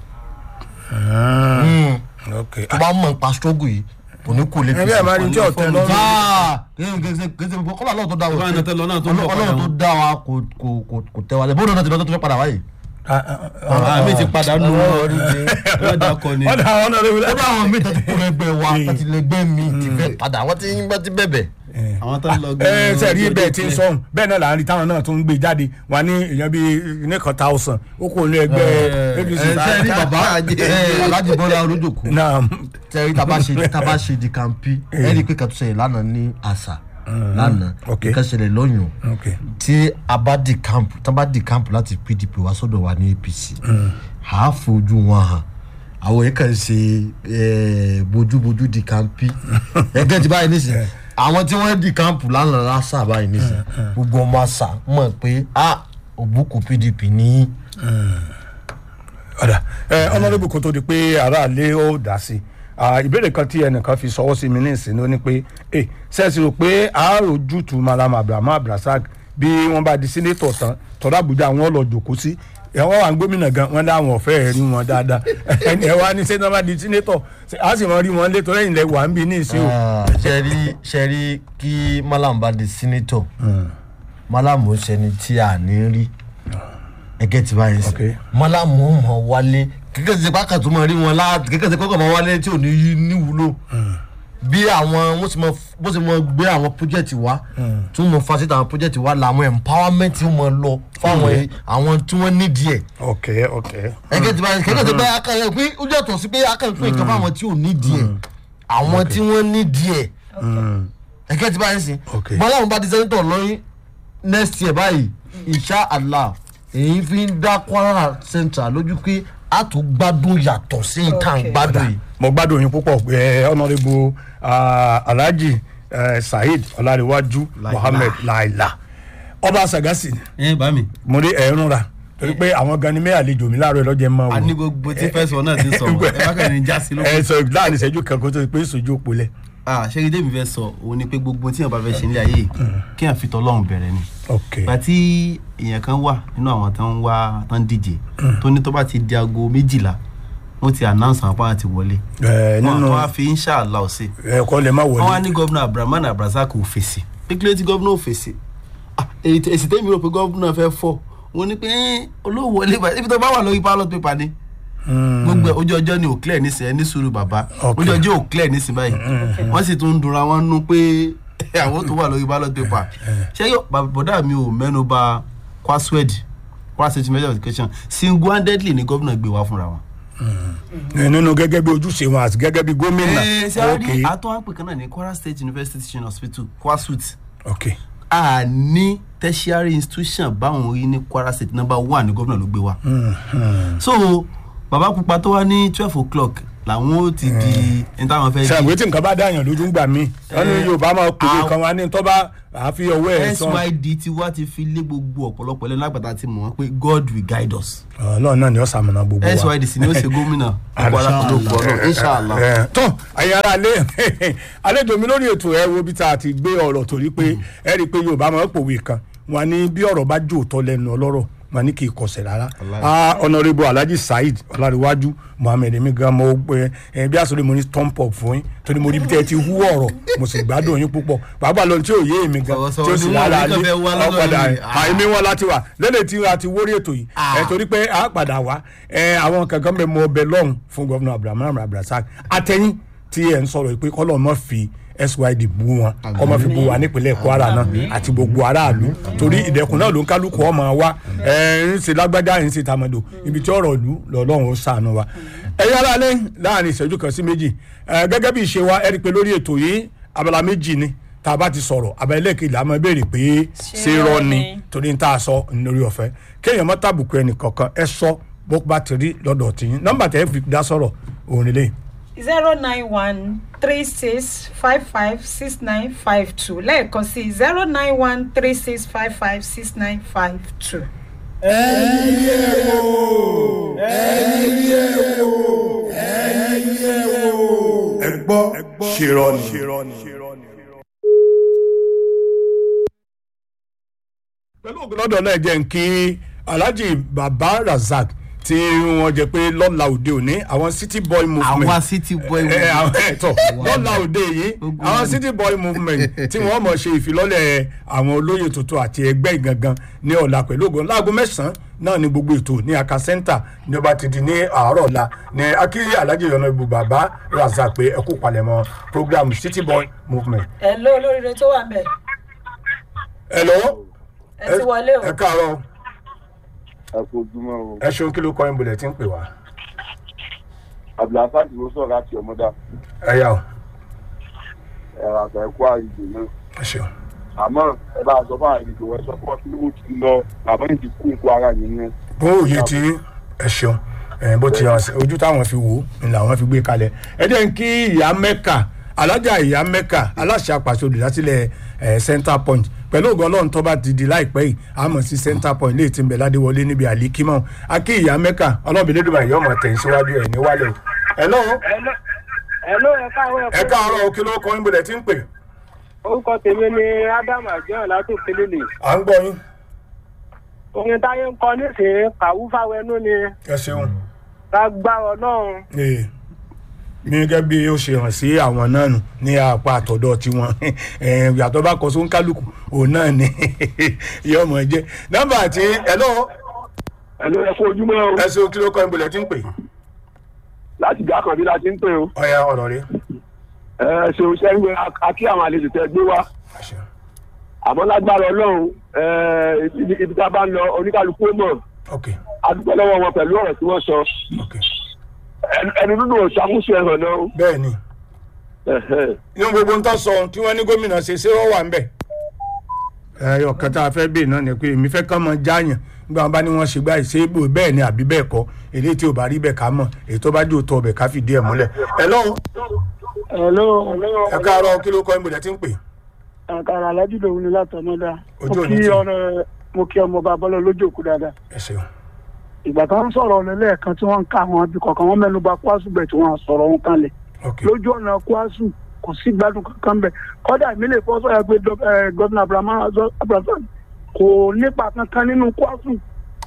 Mm. ok tó bá mọ̀ nípa struggle yìí kò ní kù lẹ́gbẹ́. ẹgbẹ́ àbárí tí ọ̀tẹ̀ lọ́rùn gẹ́gẹ́ gbogbo kọ́lá ọlọ́run tó dá wa Báyìí náà tẹ́ lọ náà tó ń bọ̀ padà ọlọ́run tó wọn. dá wa kò kò kò kò tẹ́ wa lẹ́ bóun náà ti lọ́tọ́ tó fẹ́ padà wáyé. àmì ti padà nù wọ́n dà kọ ni. ọ̀dà ọ̀nà rẹ̀ ó wílẹ̀. bá àwọn míì tó ti kó lẹ́gbẹ́ wa tó ti lẹ́gbẹ́ mi ti fẹ́ padà wọ́n ti ń bá ti bẹ̀bẹ̀. àwọn tó ń lọ ẹ ṣe rí bẹ́ẹ̀ tí ń sọ̀hún bẹ́ẹ̀ náà là ń rí táwọn náà tó ń gbé jáde wà ní èèyàn bíi nìkan thousand ó kò ní ẹgbẹ́ apc. ẹ ṣe rí bàbá ẹ Alhaji Bọ́lá Olójòkó náà ṣe rí taba ṣe taba ṣe di kampi ẹ rí i pé kàtúnṣe yìí lánàá ní àṣà lánàá ok. nǹkan ṣẹlẹ̀ lọ́yùn ok tí a bá di camp tí a bá di camp láti PDP wá sọ́dọ̀ wa ní APC à á fojú wọn hàn àwọn yìí kàn ṣe eh, bójúbójú di kampi ẹgbẹ́ ti báyìí nísìnyí àwọn tí wọ́n di camp lánàá lásà báyìí nísìnyí gbogbo ọmọ àṣà mọ̀ pé a òbúkú PDP ní ọ̀dà ẹ ọlọ́dún kò tó di pé aráàlú ó dá sí i ìbéèrè kan tí ẹnìkan fi sọwọ́ sí mi ní ìsìn ló ní pé ẹ sẹ́ẹ̀sì rò pé àáròjútu malam abraham abdulrasaq bí wọ́n bá di sínétọ̀ tán tọ́lá àbújá wọn lọ jòkó sí ẹ̀wọ́n wà ń gómìnà gan wọn láwọn ọ̀fẹ́ rí wọn dáadáa ẹni ẹ̀ wá ní sẹ́ni wọ́n bá di sínétọ̀ á sì mọ rí wọn létọ́ lẹ́yìn lẹ́ wà ń bí ní ìsìn o. ṣẹ́rí ṣẹ́rí kí malam bá di senator malam ó ṣẹni tí a ní rí ẹgẹ́ ti báyìí sí Ok. malam ó mọ̀ wálé kíkẹ́ ti pákà tó mọ̀ rí wọn lá kíkẹ́ ti kọ́kọ́ mọ̀ wálé tí ò ní yí níwúlò bí àwọn wọ́n ti mọ bó ti mọ gbé àwọn project wá tí wọ́n mọ facilitate àwọn project wá làwọn empowerment mọ lọ fáwọn àwọn tí wọ́n nídìí ẹ̀ ok ok ẹgẹ tí báyìí kẹkẹ tí báyìí akẹyẹ pé ó yàtọ̀ sí pé akẹyẹ fún ìkan fáwọn tí ò ní díẹ̀ àwọn tí wọ́n ní díẹ̀ ẹgẹ tí báyìí sìn Ok. bọ́lá òun bá di sẹ́ńtọ̀ lọ́yìn next year báyìí insha allah èyí fi ń dá Kwara Central lójú pé a tún gbádùn yàtọ̀ sí ìtàn gbádùn yìí. mo gbádùn yín púpọ̀ ẹ ọ̀nàrẹ́bù alhaji eh, saheed ọ̀làríwájú mohammed laila ọba sagasi ẹ bá mi. mo rí ẹ̀rùn ra torí pé àwọn gan ni mẹ́ àlejò mi láàárọ̀ ẹlọ́jẹ̀ máa wò a ní gbogbo tí fẹ́ sọ náà ti sọ ẹ bá kàn ní já sí lóko. ẹ sọ láàrin ìṣẹ́jú kan kó tó di pé ìṣojú òpó lẹ̀. ah ṣé ìdí mi fẹ́ sọ òun ni pé gbogbo tí èèyàn bá fẹ́ ṣe nílé ayé yìí kí èèyàn fi tọ́lọ́run bẹ̀rẹ̀ ni. ok ìgbà tí èèyàn kan wà nínú àwọn tó ń wá tó ń díje tó ní tó bá ti di aago méjìlá wọ́n ti announce àwọn apá àti wọlé. ẹ wọ́n nínú tó wá fi inshallah ọ̀sẹ̀. ẹ̀kọ́ lè má wọ́n wá wọlé ní gómìnà abdulrahman abdulrasaq ò fèsì pé kí ló ti gómìnà ò fèsì Ah, èyí tí- èsì tẹ́mi rò pé gómìnà fẹ́ fọ́ wọn ni pé "Eh, olówó wọlé báyìí ibi tó bá wà lórí ballot paper ni gbogbo ẹ̀, ojú ọjọ́ ni ò clear nísìnyí ẹni sùúrù bàbá Ok. ojú ọjọ́ ò clear nísìnyí báyìí wọ́n sì tún ń dunra wọn nú pé àwọn tó wà lórí ballot paper ṣé yóò bàbá mi ò mẹ́nu bà Kwaswed kwara state university of education single handedly ni gómìnà gbé wá fúnra wọn. nínú gẹ́gẹ́ bí ojúṣe wọn àti gẹ́gẹ́ bí gómìnà ẹ ṣe á ok rí àtọ́ àpè kan náà ní kwara state university teaching hospital kwasut ok a ní tertiary institution báwọn rí ní kwara state number one ní gómìnà ló gbé wá. so bàbá pupa tó wá ní twelve o'clock làwọn ó ti di ẹni táwọn fẹ́ di ṣàǹgbé tí nǹkan bá dáyàn lójú ń gbà mí wọn ní Eh, yorùbá máa pèlè àwọn- kan wá ní tó bá àáfi ọwọ́ ẹ̀ sàn syd ti wá ti fi lé gbogbo ọ̀pọ̀lọpọ̀ lẹ́nu lágbàtà ti mọ̀ wọ́n pé god will guide us ọlọ́run náà ni ó sàmùnà gbogbo wa. syd sì ni ó ṣe gómìnà gbogbo alákòóso pọ̀ náà inshallah. ẹ tán ẹ̀yin ara alẹ́ àlejò mi lórí ètò ẹ wo bí tá a ti gbé ọ̀rọ̀ torí pé ẹ rí i pé yorùbá máa ń pòwe kan wọn ní bí ọ̀rọ̀ bá jò tọ́ lẹ́nu ọlọ́rọ̀ wọn ní kì í kọsẹ̀ rárá Ah, honourable alhaji saheed ọlárẹ̀wájú mohammed emi gan mo pé ẹ bí àsọ̀rọ̀ mo ní thumb up fún yín torí mo rí bí tẹ́ ẹ ti hú ọ̀rọ̀ mo sì gbádùn yín púpọ̀ pàápàá lọ tí ò yé èmi gan Sọ̀rọ̀ tí ó sì sọ̀rọ̀ lára ni wọ́n alẹ́ ní kàn fẹ́ wá lọ́dọ̀ ọ̀padà yìí. àìmí wọn láti wà lẹ́lẹ̀ tí a ti wórí ètò yìí ẹ torí pé a padà wá ẹ àwọn kankan bẹ mọ ọbẹ lọ́hùn fún gọ́vùnà abdulhamid abdulrasaq àtẹ̀yìn tí ẹ ń sọ̀rọ̀ pé kọ́lọ́ mọ́ fi syd bú wọn kọ́ mọ́ fi bú wa nípínlẹ̀ kwara náà àti gbogbo aráàlú torí ìdẹ̀kùn náà ló ń kálukú ọmọ wa ẹ ń ṣe lágbájá ń ṣe tàmọ̀dò ibi tí ọ̀rọ̀ ìlú lọ́lọ́run ó sànù wa ẹ̀yin aráalé láàrin ìṣẹ́jú kan sí méjì ẹ, gẹ́gẹ́ bí ìṣe wa ẹ rí i pé lórí ètò yìí abala méjì ni tá a bá ti sọ̀rọ̀ abala ẹlẹ́ẹ̀kejì la máa béèrè pé ṣé rọ́ ni torí n ta sọ lórí ọ̀fẹ́ kéèyàn má tàbùkù ẹnì kankan ẹ sọ bó bá ti rí lọ́dọ̀ tiyín nọ́mbà tẹ́ fi dá sọ̀rọ̀ òun nílé zero nine one three six five five six nine five two lẹ́ẹ̀kan sí zero nine one three six five five six nine five two. ẹ gbọ́ ṣèrọ ni. pẹ̀lú ògùn lọ́dọ̀ náà jẹ́ ń kí alhaji baba razak tí wọ́n jẹ́ pé lọ́la òde òní àwọn city boy movement àwa city boy ẹ ẹ àwọn ẹtọ lọ́la òde yìí Ogun àwọn ni. city boy movement tí wọ́n mọ̀ ṣe ìfilọ́lẹ̀ àwọn olóyè tuntun àti ẹgbẹ́ ìgangan ní ọ̀la pẹ̀lú ògùn láago mẹ́sàn-án náà ní gbogbo ètò ní aka center ní ọba ti di ní àárọ̀ ọ̀la ní akíyí alhaji yọ̀nà ibu baba razak pé ẹ kú palẹ̀mọ́ program city boy movement. ẹ ló olóríire tó wà mẹ́ hello ẹ ti wọlé o ẹ káàárọ̀ ẹ kú ojúmọ́ o ẹ ṣeun kí ló kọ́ ẹ̀ ń bolẹ̀ tí ń pè wá abdulhassan ló sọ̀rọ̀ láti ọmọdá ẹ yà ó ẹ̀rọ àgbà ẹ̀kọ́ àìjò náà ẹ ṣeun. àmọ́ ẹ bá a sọ fún àìjò ẹ sọ fún ọ kí ló ti lọ bàbá yìí ti kú nǹkó ara nìyẹn bó òye tí ẹ ṣeun ẹ bó ti hàn sí ojú táwọn fi wò ó ni làwọn fi gbé kalẹ̀ ẹ jẹ́ ń kí ìyá mẹ́kà alájà ìyá mẹ́kà aláṣẹ àpàṣẹ olùdásílẹ̀ ẹ center point pẹ̀lú ògùn ọlọ́run tó bá ti di láìpẹ́ yìí àmọ̀ sí center point léè tí ń bẹ̀ ládéwọlé níbi àlíkímọ̀ a kí ìyá mẹ́kà ọlọ́bìnrin lẹ́dùnmọ̀ yìí ọmọ tẹ̀ ń síwájú ẹ̀ ní wálé o. ẹ lọ́wọ́ Hello, ẹ káàárọ̀ ẹ káàárọ̀ kí ló kọ́ ń bolẹ̀ tí ń pè orúkọ tèmi ni Ádámù Àjọyọ̀ látòkè lélẹ̀. à ń gbọ́ yín Orin táyé ń kọ nísìnyí kàwú fáwẹnú ni ẹ ṣeun. lágbára Ọlọ́run. Ee, ní gẹ́gẹ́ bí ó ṣe hàn sí àwọn náà nù ní apá àtọ̀dọ̀ tiwọn Eh, yàtọ̀ bá kọ sóun kálukú òun náà ni yóò mọ̀ jẹ́ nọ́mbà àti ẹ̀lọ́ ẹ ló ẹ kú ojúmọ́ o ẹ̀sùn kí ló kọ́ ìbùlẹ̀ tí ń pè láti ìgbà kan bí la ti ń pè o ọ̀ya ọ̀rọ̀ rẹ̀ ẹ ṣeun sẹ́yìn akí àwọn àlejò tẹ gbé wá àmọ́ lágbára ọlọ́run ẹ, ibi ibi tá a bá ń lọ oníkálukú ó mọ̀ ok adúgbò lọ́wọ́ wọn pẹ̀lú ọ̀rọ̀ tí wọ́n sọ ok Ẹnu- ẹnu nínú òṣàkóso ẹ̀hàn náà o. bẹ́ẹ̀ ni Ẹ̀hẹ́. inú gbogbo ń tọ́ sọ tí wọ́n ní gómìnà ṣe ṣé wọ́n wà ń bẹ̀ ẹyọ kan tá a fẹ́ bèè náà ni pé èmi fẹ́ kán mọ jáàyàn nígbà wọn bá ní wọ́n ṣe gbá ìṣe ibò bẹ́ẹ̀ ni àbí bẹ́ẹ̀ kọ́ èdè tí ò bá rí bẹ́ẹ̀ ká mọ̀ èyí tó bá jò tọ́ ọbẹ̀ ká fìdí ẹ̀ múlẹ̀ ẹ lọ́wọ́ Hello, ẹ káàárọ̀ kí ló kọ́ ìbùlẹ̀ tí ń pè àkàrà alájú lòun ni látọmọdá. Ojú Mo òní kí tì. ọ̀rọ̀ mo kí ọmọ bàbá lọ lójú òkú dáadáa. ẹ ṣeun Ìgbà tó ń sọ̀rọ̀ ọ̀nà lẹ́ẹ̀kan tí wọ́n ń ká àwọn abí kọ̀ọ̀kan wọ́n mẹ́nu bà Kwasu bẹ̀ tí wọ́n sọ̀rọ̀ wọn kalẹ̀. ok Lójú ọ̀nà Kwasu kò sí gbádùn kankan bẹ̀. Kọ́dà mi lè fọ́ sọ́yà pé dọ́- eh, Gọ́vnà Abraham Abraham kò nípa kankan nínú Kwasu.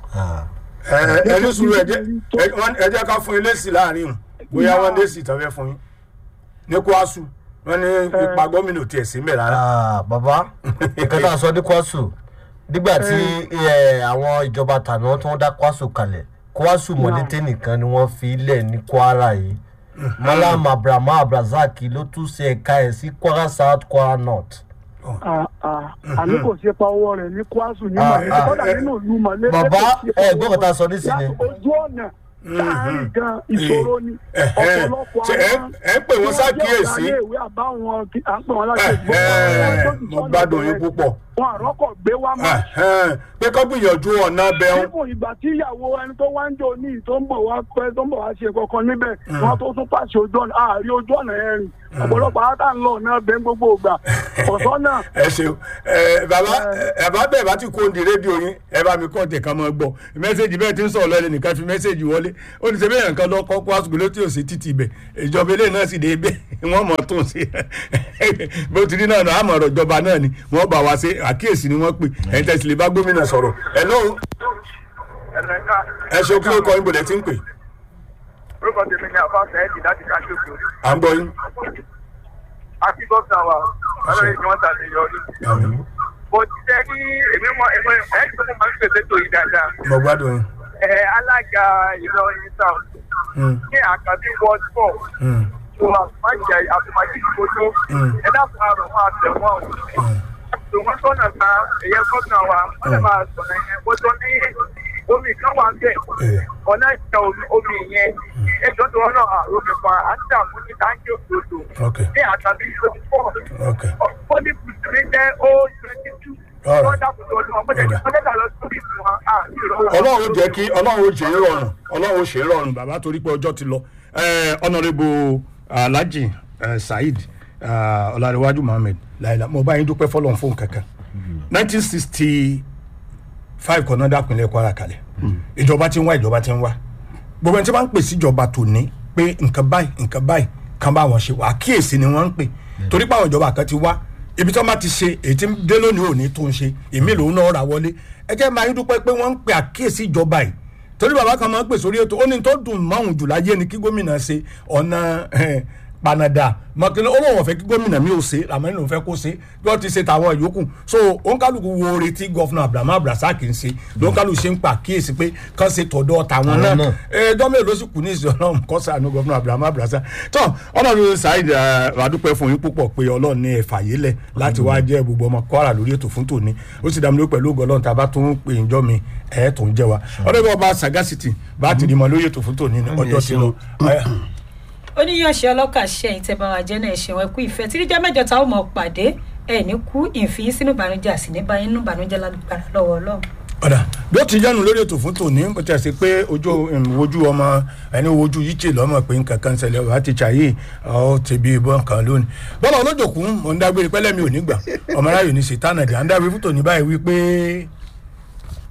ẹ ẹ ní sùúrù ẹ jẹ́ ẹ wọ́n- ẹ jẹ́ ká fún yín lésì láàrin o bóyá wọ́n lésì tán fẹ́ fún yín ní Kwasu wọ́n ní ipa gómìnà tiẹ̀ sí mẹ́ rárá Ah, bàbá nǹkan tá a sọ ní kwasu nígbà tí eh, àwọn ìjọba tàná tí wọ́n dá kwasu kalẹ̀ kwasu mọ̀lété nìkan ni wọ́n fi lẹ̀ ní kwara yìí malam abrahamu abrazaki ló tún ṣe ẹ̀ka ẹ̀ sí kwara south kwara north à- à- àní kò ṣe pa owó rẹ̀ ní kwasu ní Ah, mọ̀lẹ́bí ah, kọ́dà eh, nínú ìlú mọ̀lẹ́bí bàbá kò ṣe pa ẹ owó gbọ́dọ̀ ta rẹ̀. sọ nísìnyí Láti ojú ọ̀nà láàárín gan ìṣòro ni Ẹ̀hẹ́. ọ̀pọ̀lọpọ̀ Ṣé ẹ- ẹ ń pè wọ́n ṣàkíyèsí? tí wọ́n jẹ́ ọ̀gá ilé ìwé àbáwọn kí- à ń pè wọ́n láti Ẹ̀hẹ́, mo gbádùn yín púpọ̀. wọn àrọ́kọ̀ gbé wá mọ́ Ẹ̀hẹ́n, pé kọ́ gbìyànjú ọ̀nà bẹ́ẹ̀ nípò ìgbà tí ìyàwó ẹni tó wá ń jò ní tó ń bọ̀ wá pẹ́ tó ń bọ̀ wá ṣe kankan níbẹ̀ wọn tó tún pàṣẹ ojú ọ̀nà àárí ojú ọ̀nà yẹn rìn ọ̀pọ̀lọpọ̀ átà ń lọ ọ̀nà bẹ́ẹ̀ gbogbo ìgbà ọ̀sán náà ẹ ṣeun ẹ bàbá ẹ bàbá bẹ́ẹ̀ bá ti kó di rédíò yín ẹ bá mi kọ́ ọ̀tẹ̀ kan máa gbọ́ mẹ́sẹ̀gì bẹ́ẹ̀ ti ń sọ̀rọ̀ lẹ́nu nìkan fi mẹ́sẹ̀gì wọlé ó ní sẹ́bẹ̀ẹ́ nǹkan lọ kọ́ kó àsùgbò ló tí ò sí títì ibẹ̀ ìjọba ilé náà sì dé ibẹ̀ wọ́n mọ̀ tó ń ṣe bó ti rí náà náà àmọ̀ ọ̀rọ̀ ìjọba náà ni wọ́n bá wa ṣe àkíyèsí ni wọ́n pè ẹ̀ ń tẹ̀sí lè bá gómìnà sọ̀rọ̀ ẹ̀ lóhùn ẹ ṣe kí ló kọ yín bọ̀dẹ̀ tí ń pè orúkọ tèmi ni àfa sẹ́ẹ̀dì láti káṣíòkè à ń gbọ́ yín. àti gọ́ọ̀sà wa ọlọ́run ni wọ́n ṣàṣeyọrí. bó ti tẹ́ ní èmi mọ èmi ẹ̀ ẹ́ tó máa ń pèsè tó yìí dáadáa. mo gbádùn yín. ẹ̀ alága ìlọrin south Mm, ní àkàbí ward four mm, tó àfùmájì àfùmájì ìgbòdo ẹ dákun àrùn máa tẹ̀ wọ́n o. tó wọ́n sọ̀nà ta ẹ̀yẹ gómìnà wa wọ́n lè máa sọ̀nà yẹn bó tó ní omi kan wà ń bẹ̀ Eh. ọ̀nà ìjà omi- omi yẹn ẹjọ́ tó wọ́n náà àròmì pa á ń dààmú ní táǹkì òdòdó ok ní àtàbí twenty four ok fọ́nì bùsùlẹ̀ jẹ́ ó twenty two All right. wọ́n dàpọ̀ tó ọdún ọmọdé ní ọmọdé lọ sórí ìfún wa à ní ìrọ̀rùn. ọlọ́run ó jẹ́ kí ọlọ́run ó ṣe é rọrùn ọlọ́run ó ṣe é rọrùn bàbá torí pé ọjọ́ ti lọ ọ̀nàrẹ́bù alhaji eh, saheed eh, ọ̀làdéwájú mohammed láìla mo bá yín dúpẹ́ fọlọ́n fún kankan nineteen sixty five kan náà dápínlẹ̀ kwara kalẹ̀ ìjọba ti ń wá ìjọba ti ń wá gbogbo ẹni tí wọ́n ń pè sí ìjọba tòní pé nǹkan báyìí nǹkan báyìí kan bá wọn ṣe àkíyèsí ni wọ́n ń pè torí pé àwọn ìjọba kan ti wá ibi tí wọ́n bá ti ṣe èyí tí ń dé lónìí òní tó ń ṣe èmi lòun náà rà wọlé ẹ jẹ́ máa ń dúpẹ́ pé wọ́n ń pè àkíyèsí ìjọba yìí torí bàbá kan máa ń pè sórí ètò ó ní tó dùn máwùn jù láyé ni kí gómìnà ṣe ọ̀nà eh, panada mọ̀kìlẹ̀ olóhùn ọ̀fẹ́ kí gómìnà mi ò ṣe làmọ́ nínú fẹ́ kó ṣe bí wọ́n ti ṣe tàwọn ìyókù so òǹkálùkù wo oore tí gọ́fúnà abrahamu abdulrasaq ń ṣe lóǹkálùkù ṣe ń pa àkíyèsí pé kán ṣe tọ̀dọ̀ tàwọn Àwọn náà náà. ẹjọ́ mélòó ló sì kù ní ìsìn ọlọ́run kọ́ sànú gọ́fúnà abrahamu abdulrasaq tó ọlọ́run saheed adúpẹ́ fún yín púpọ̀ pé ọlọ́run ní ẹ̀fà yìí lẹ̀ láti wá jẹ́ gbogbo ọmọ kwara lórí ètò fún tòní ó sì dàmú ló pẹ̀lú ògo ọlọ́run tá a bá tún pè ń jọ́ mi ẹ̀ tó ń jẹ́ wa ọlọ́run ọba sagacity bá ti di mọ lórí ètò fún tòní ní ọjọ́ ti lọ. oníyànṣe ọlọ́kà ṣẹ́yìn tẹ́ bá wa jẹ́ náà ṣe wọn kú ìfẹ́ tí níjọ́ mẹ́jọ táwọn mọ̀ pàdé ẹ̀ ní kú ìfín sínú ìbànújẹ́ àsì ní báyìí nínú ìbànújẹ́ lágbára lọ́wọ́ ọlọ́run. ọ̀dà bí ó ti yánu lórí ètò fún tòní bó ti ṣe pé ojú um, ojú ọmọ ẹni ojú yìí ṣe lọ́mọ pé nǹkan kan ṣẹlẹ̀ ọ̀hún àti ṣàyè ọ̀ ti bí ìbọn kan lónìí. bọ́lá olójòkun mò ń dágbére pẹ́lẹ́ mi ò ní gbà ọmọ aráyò ní ṣètánà dì à ń dábìí fún tòní báyìí wípé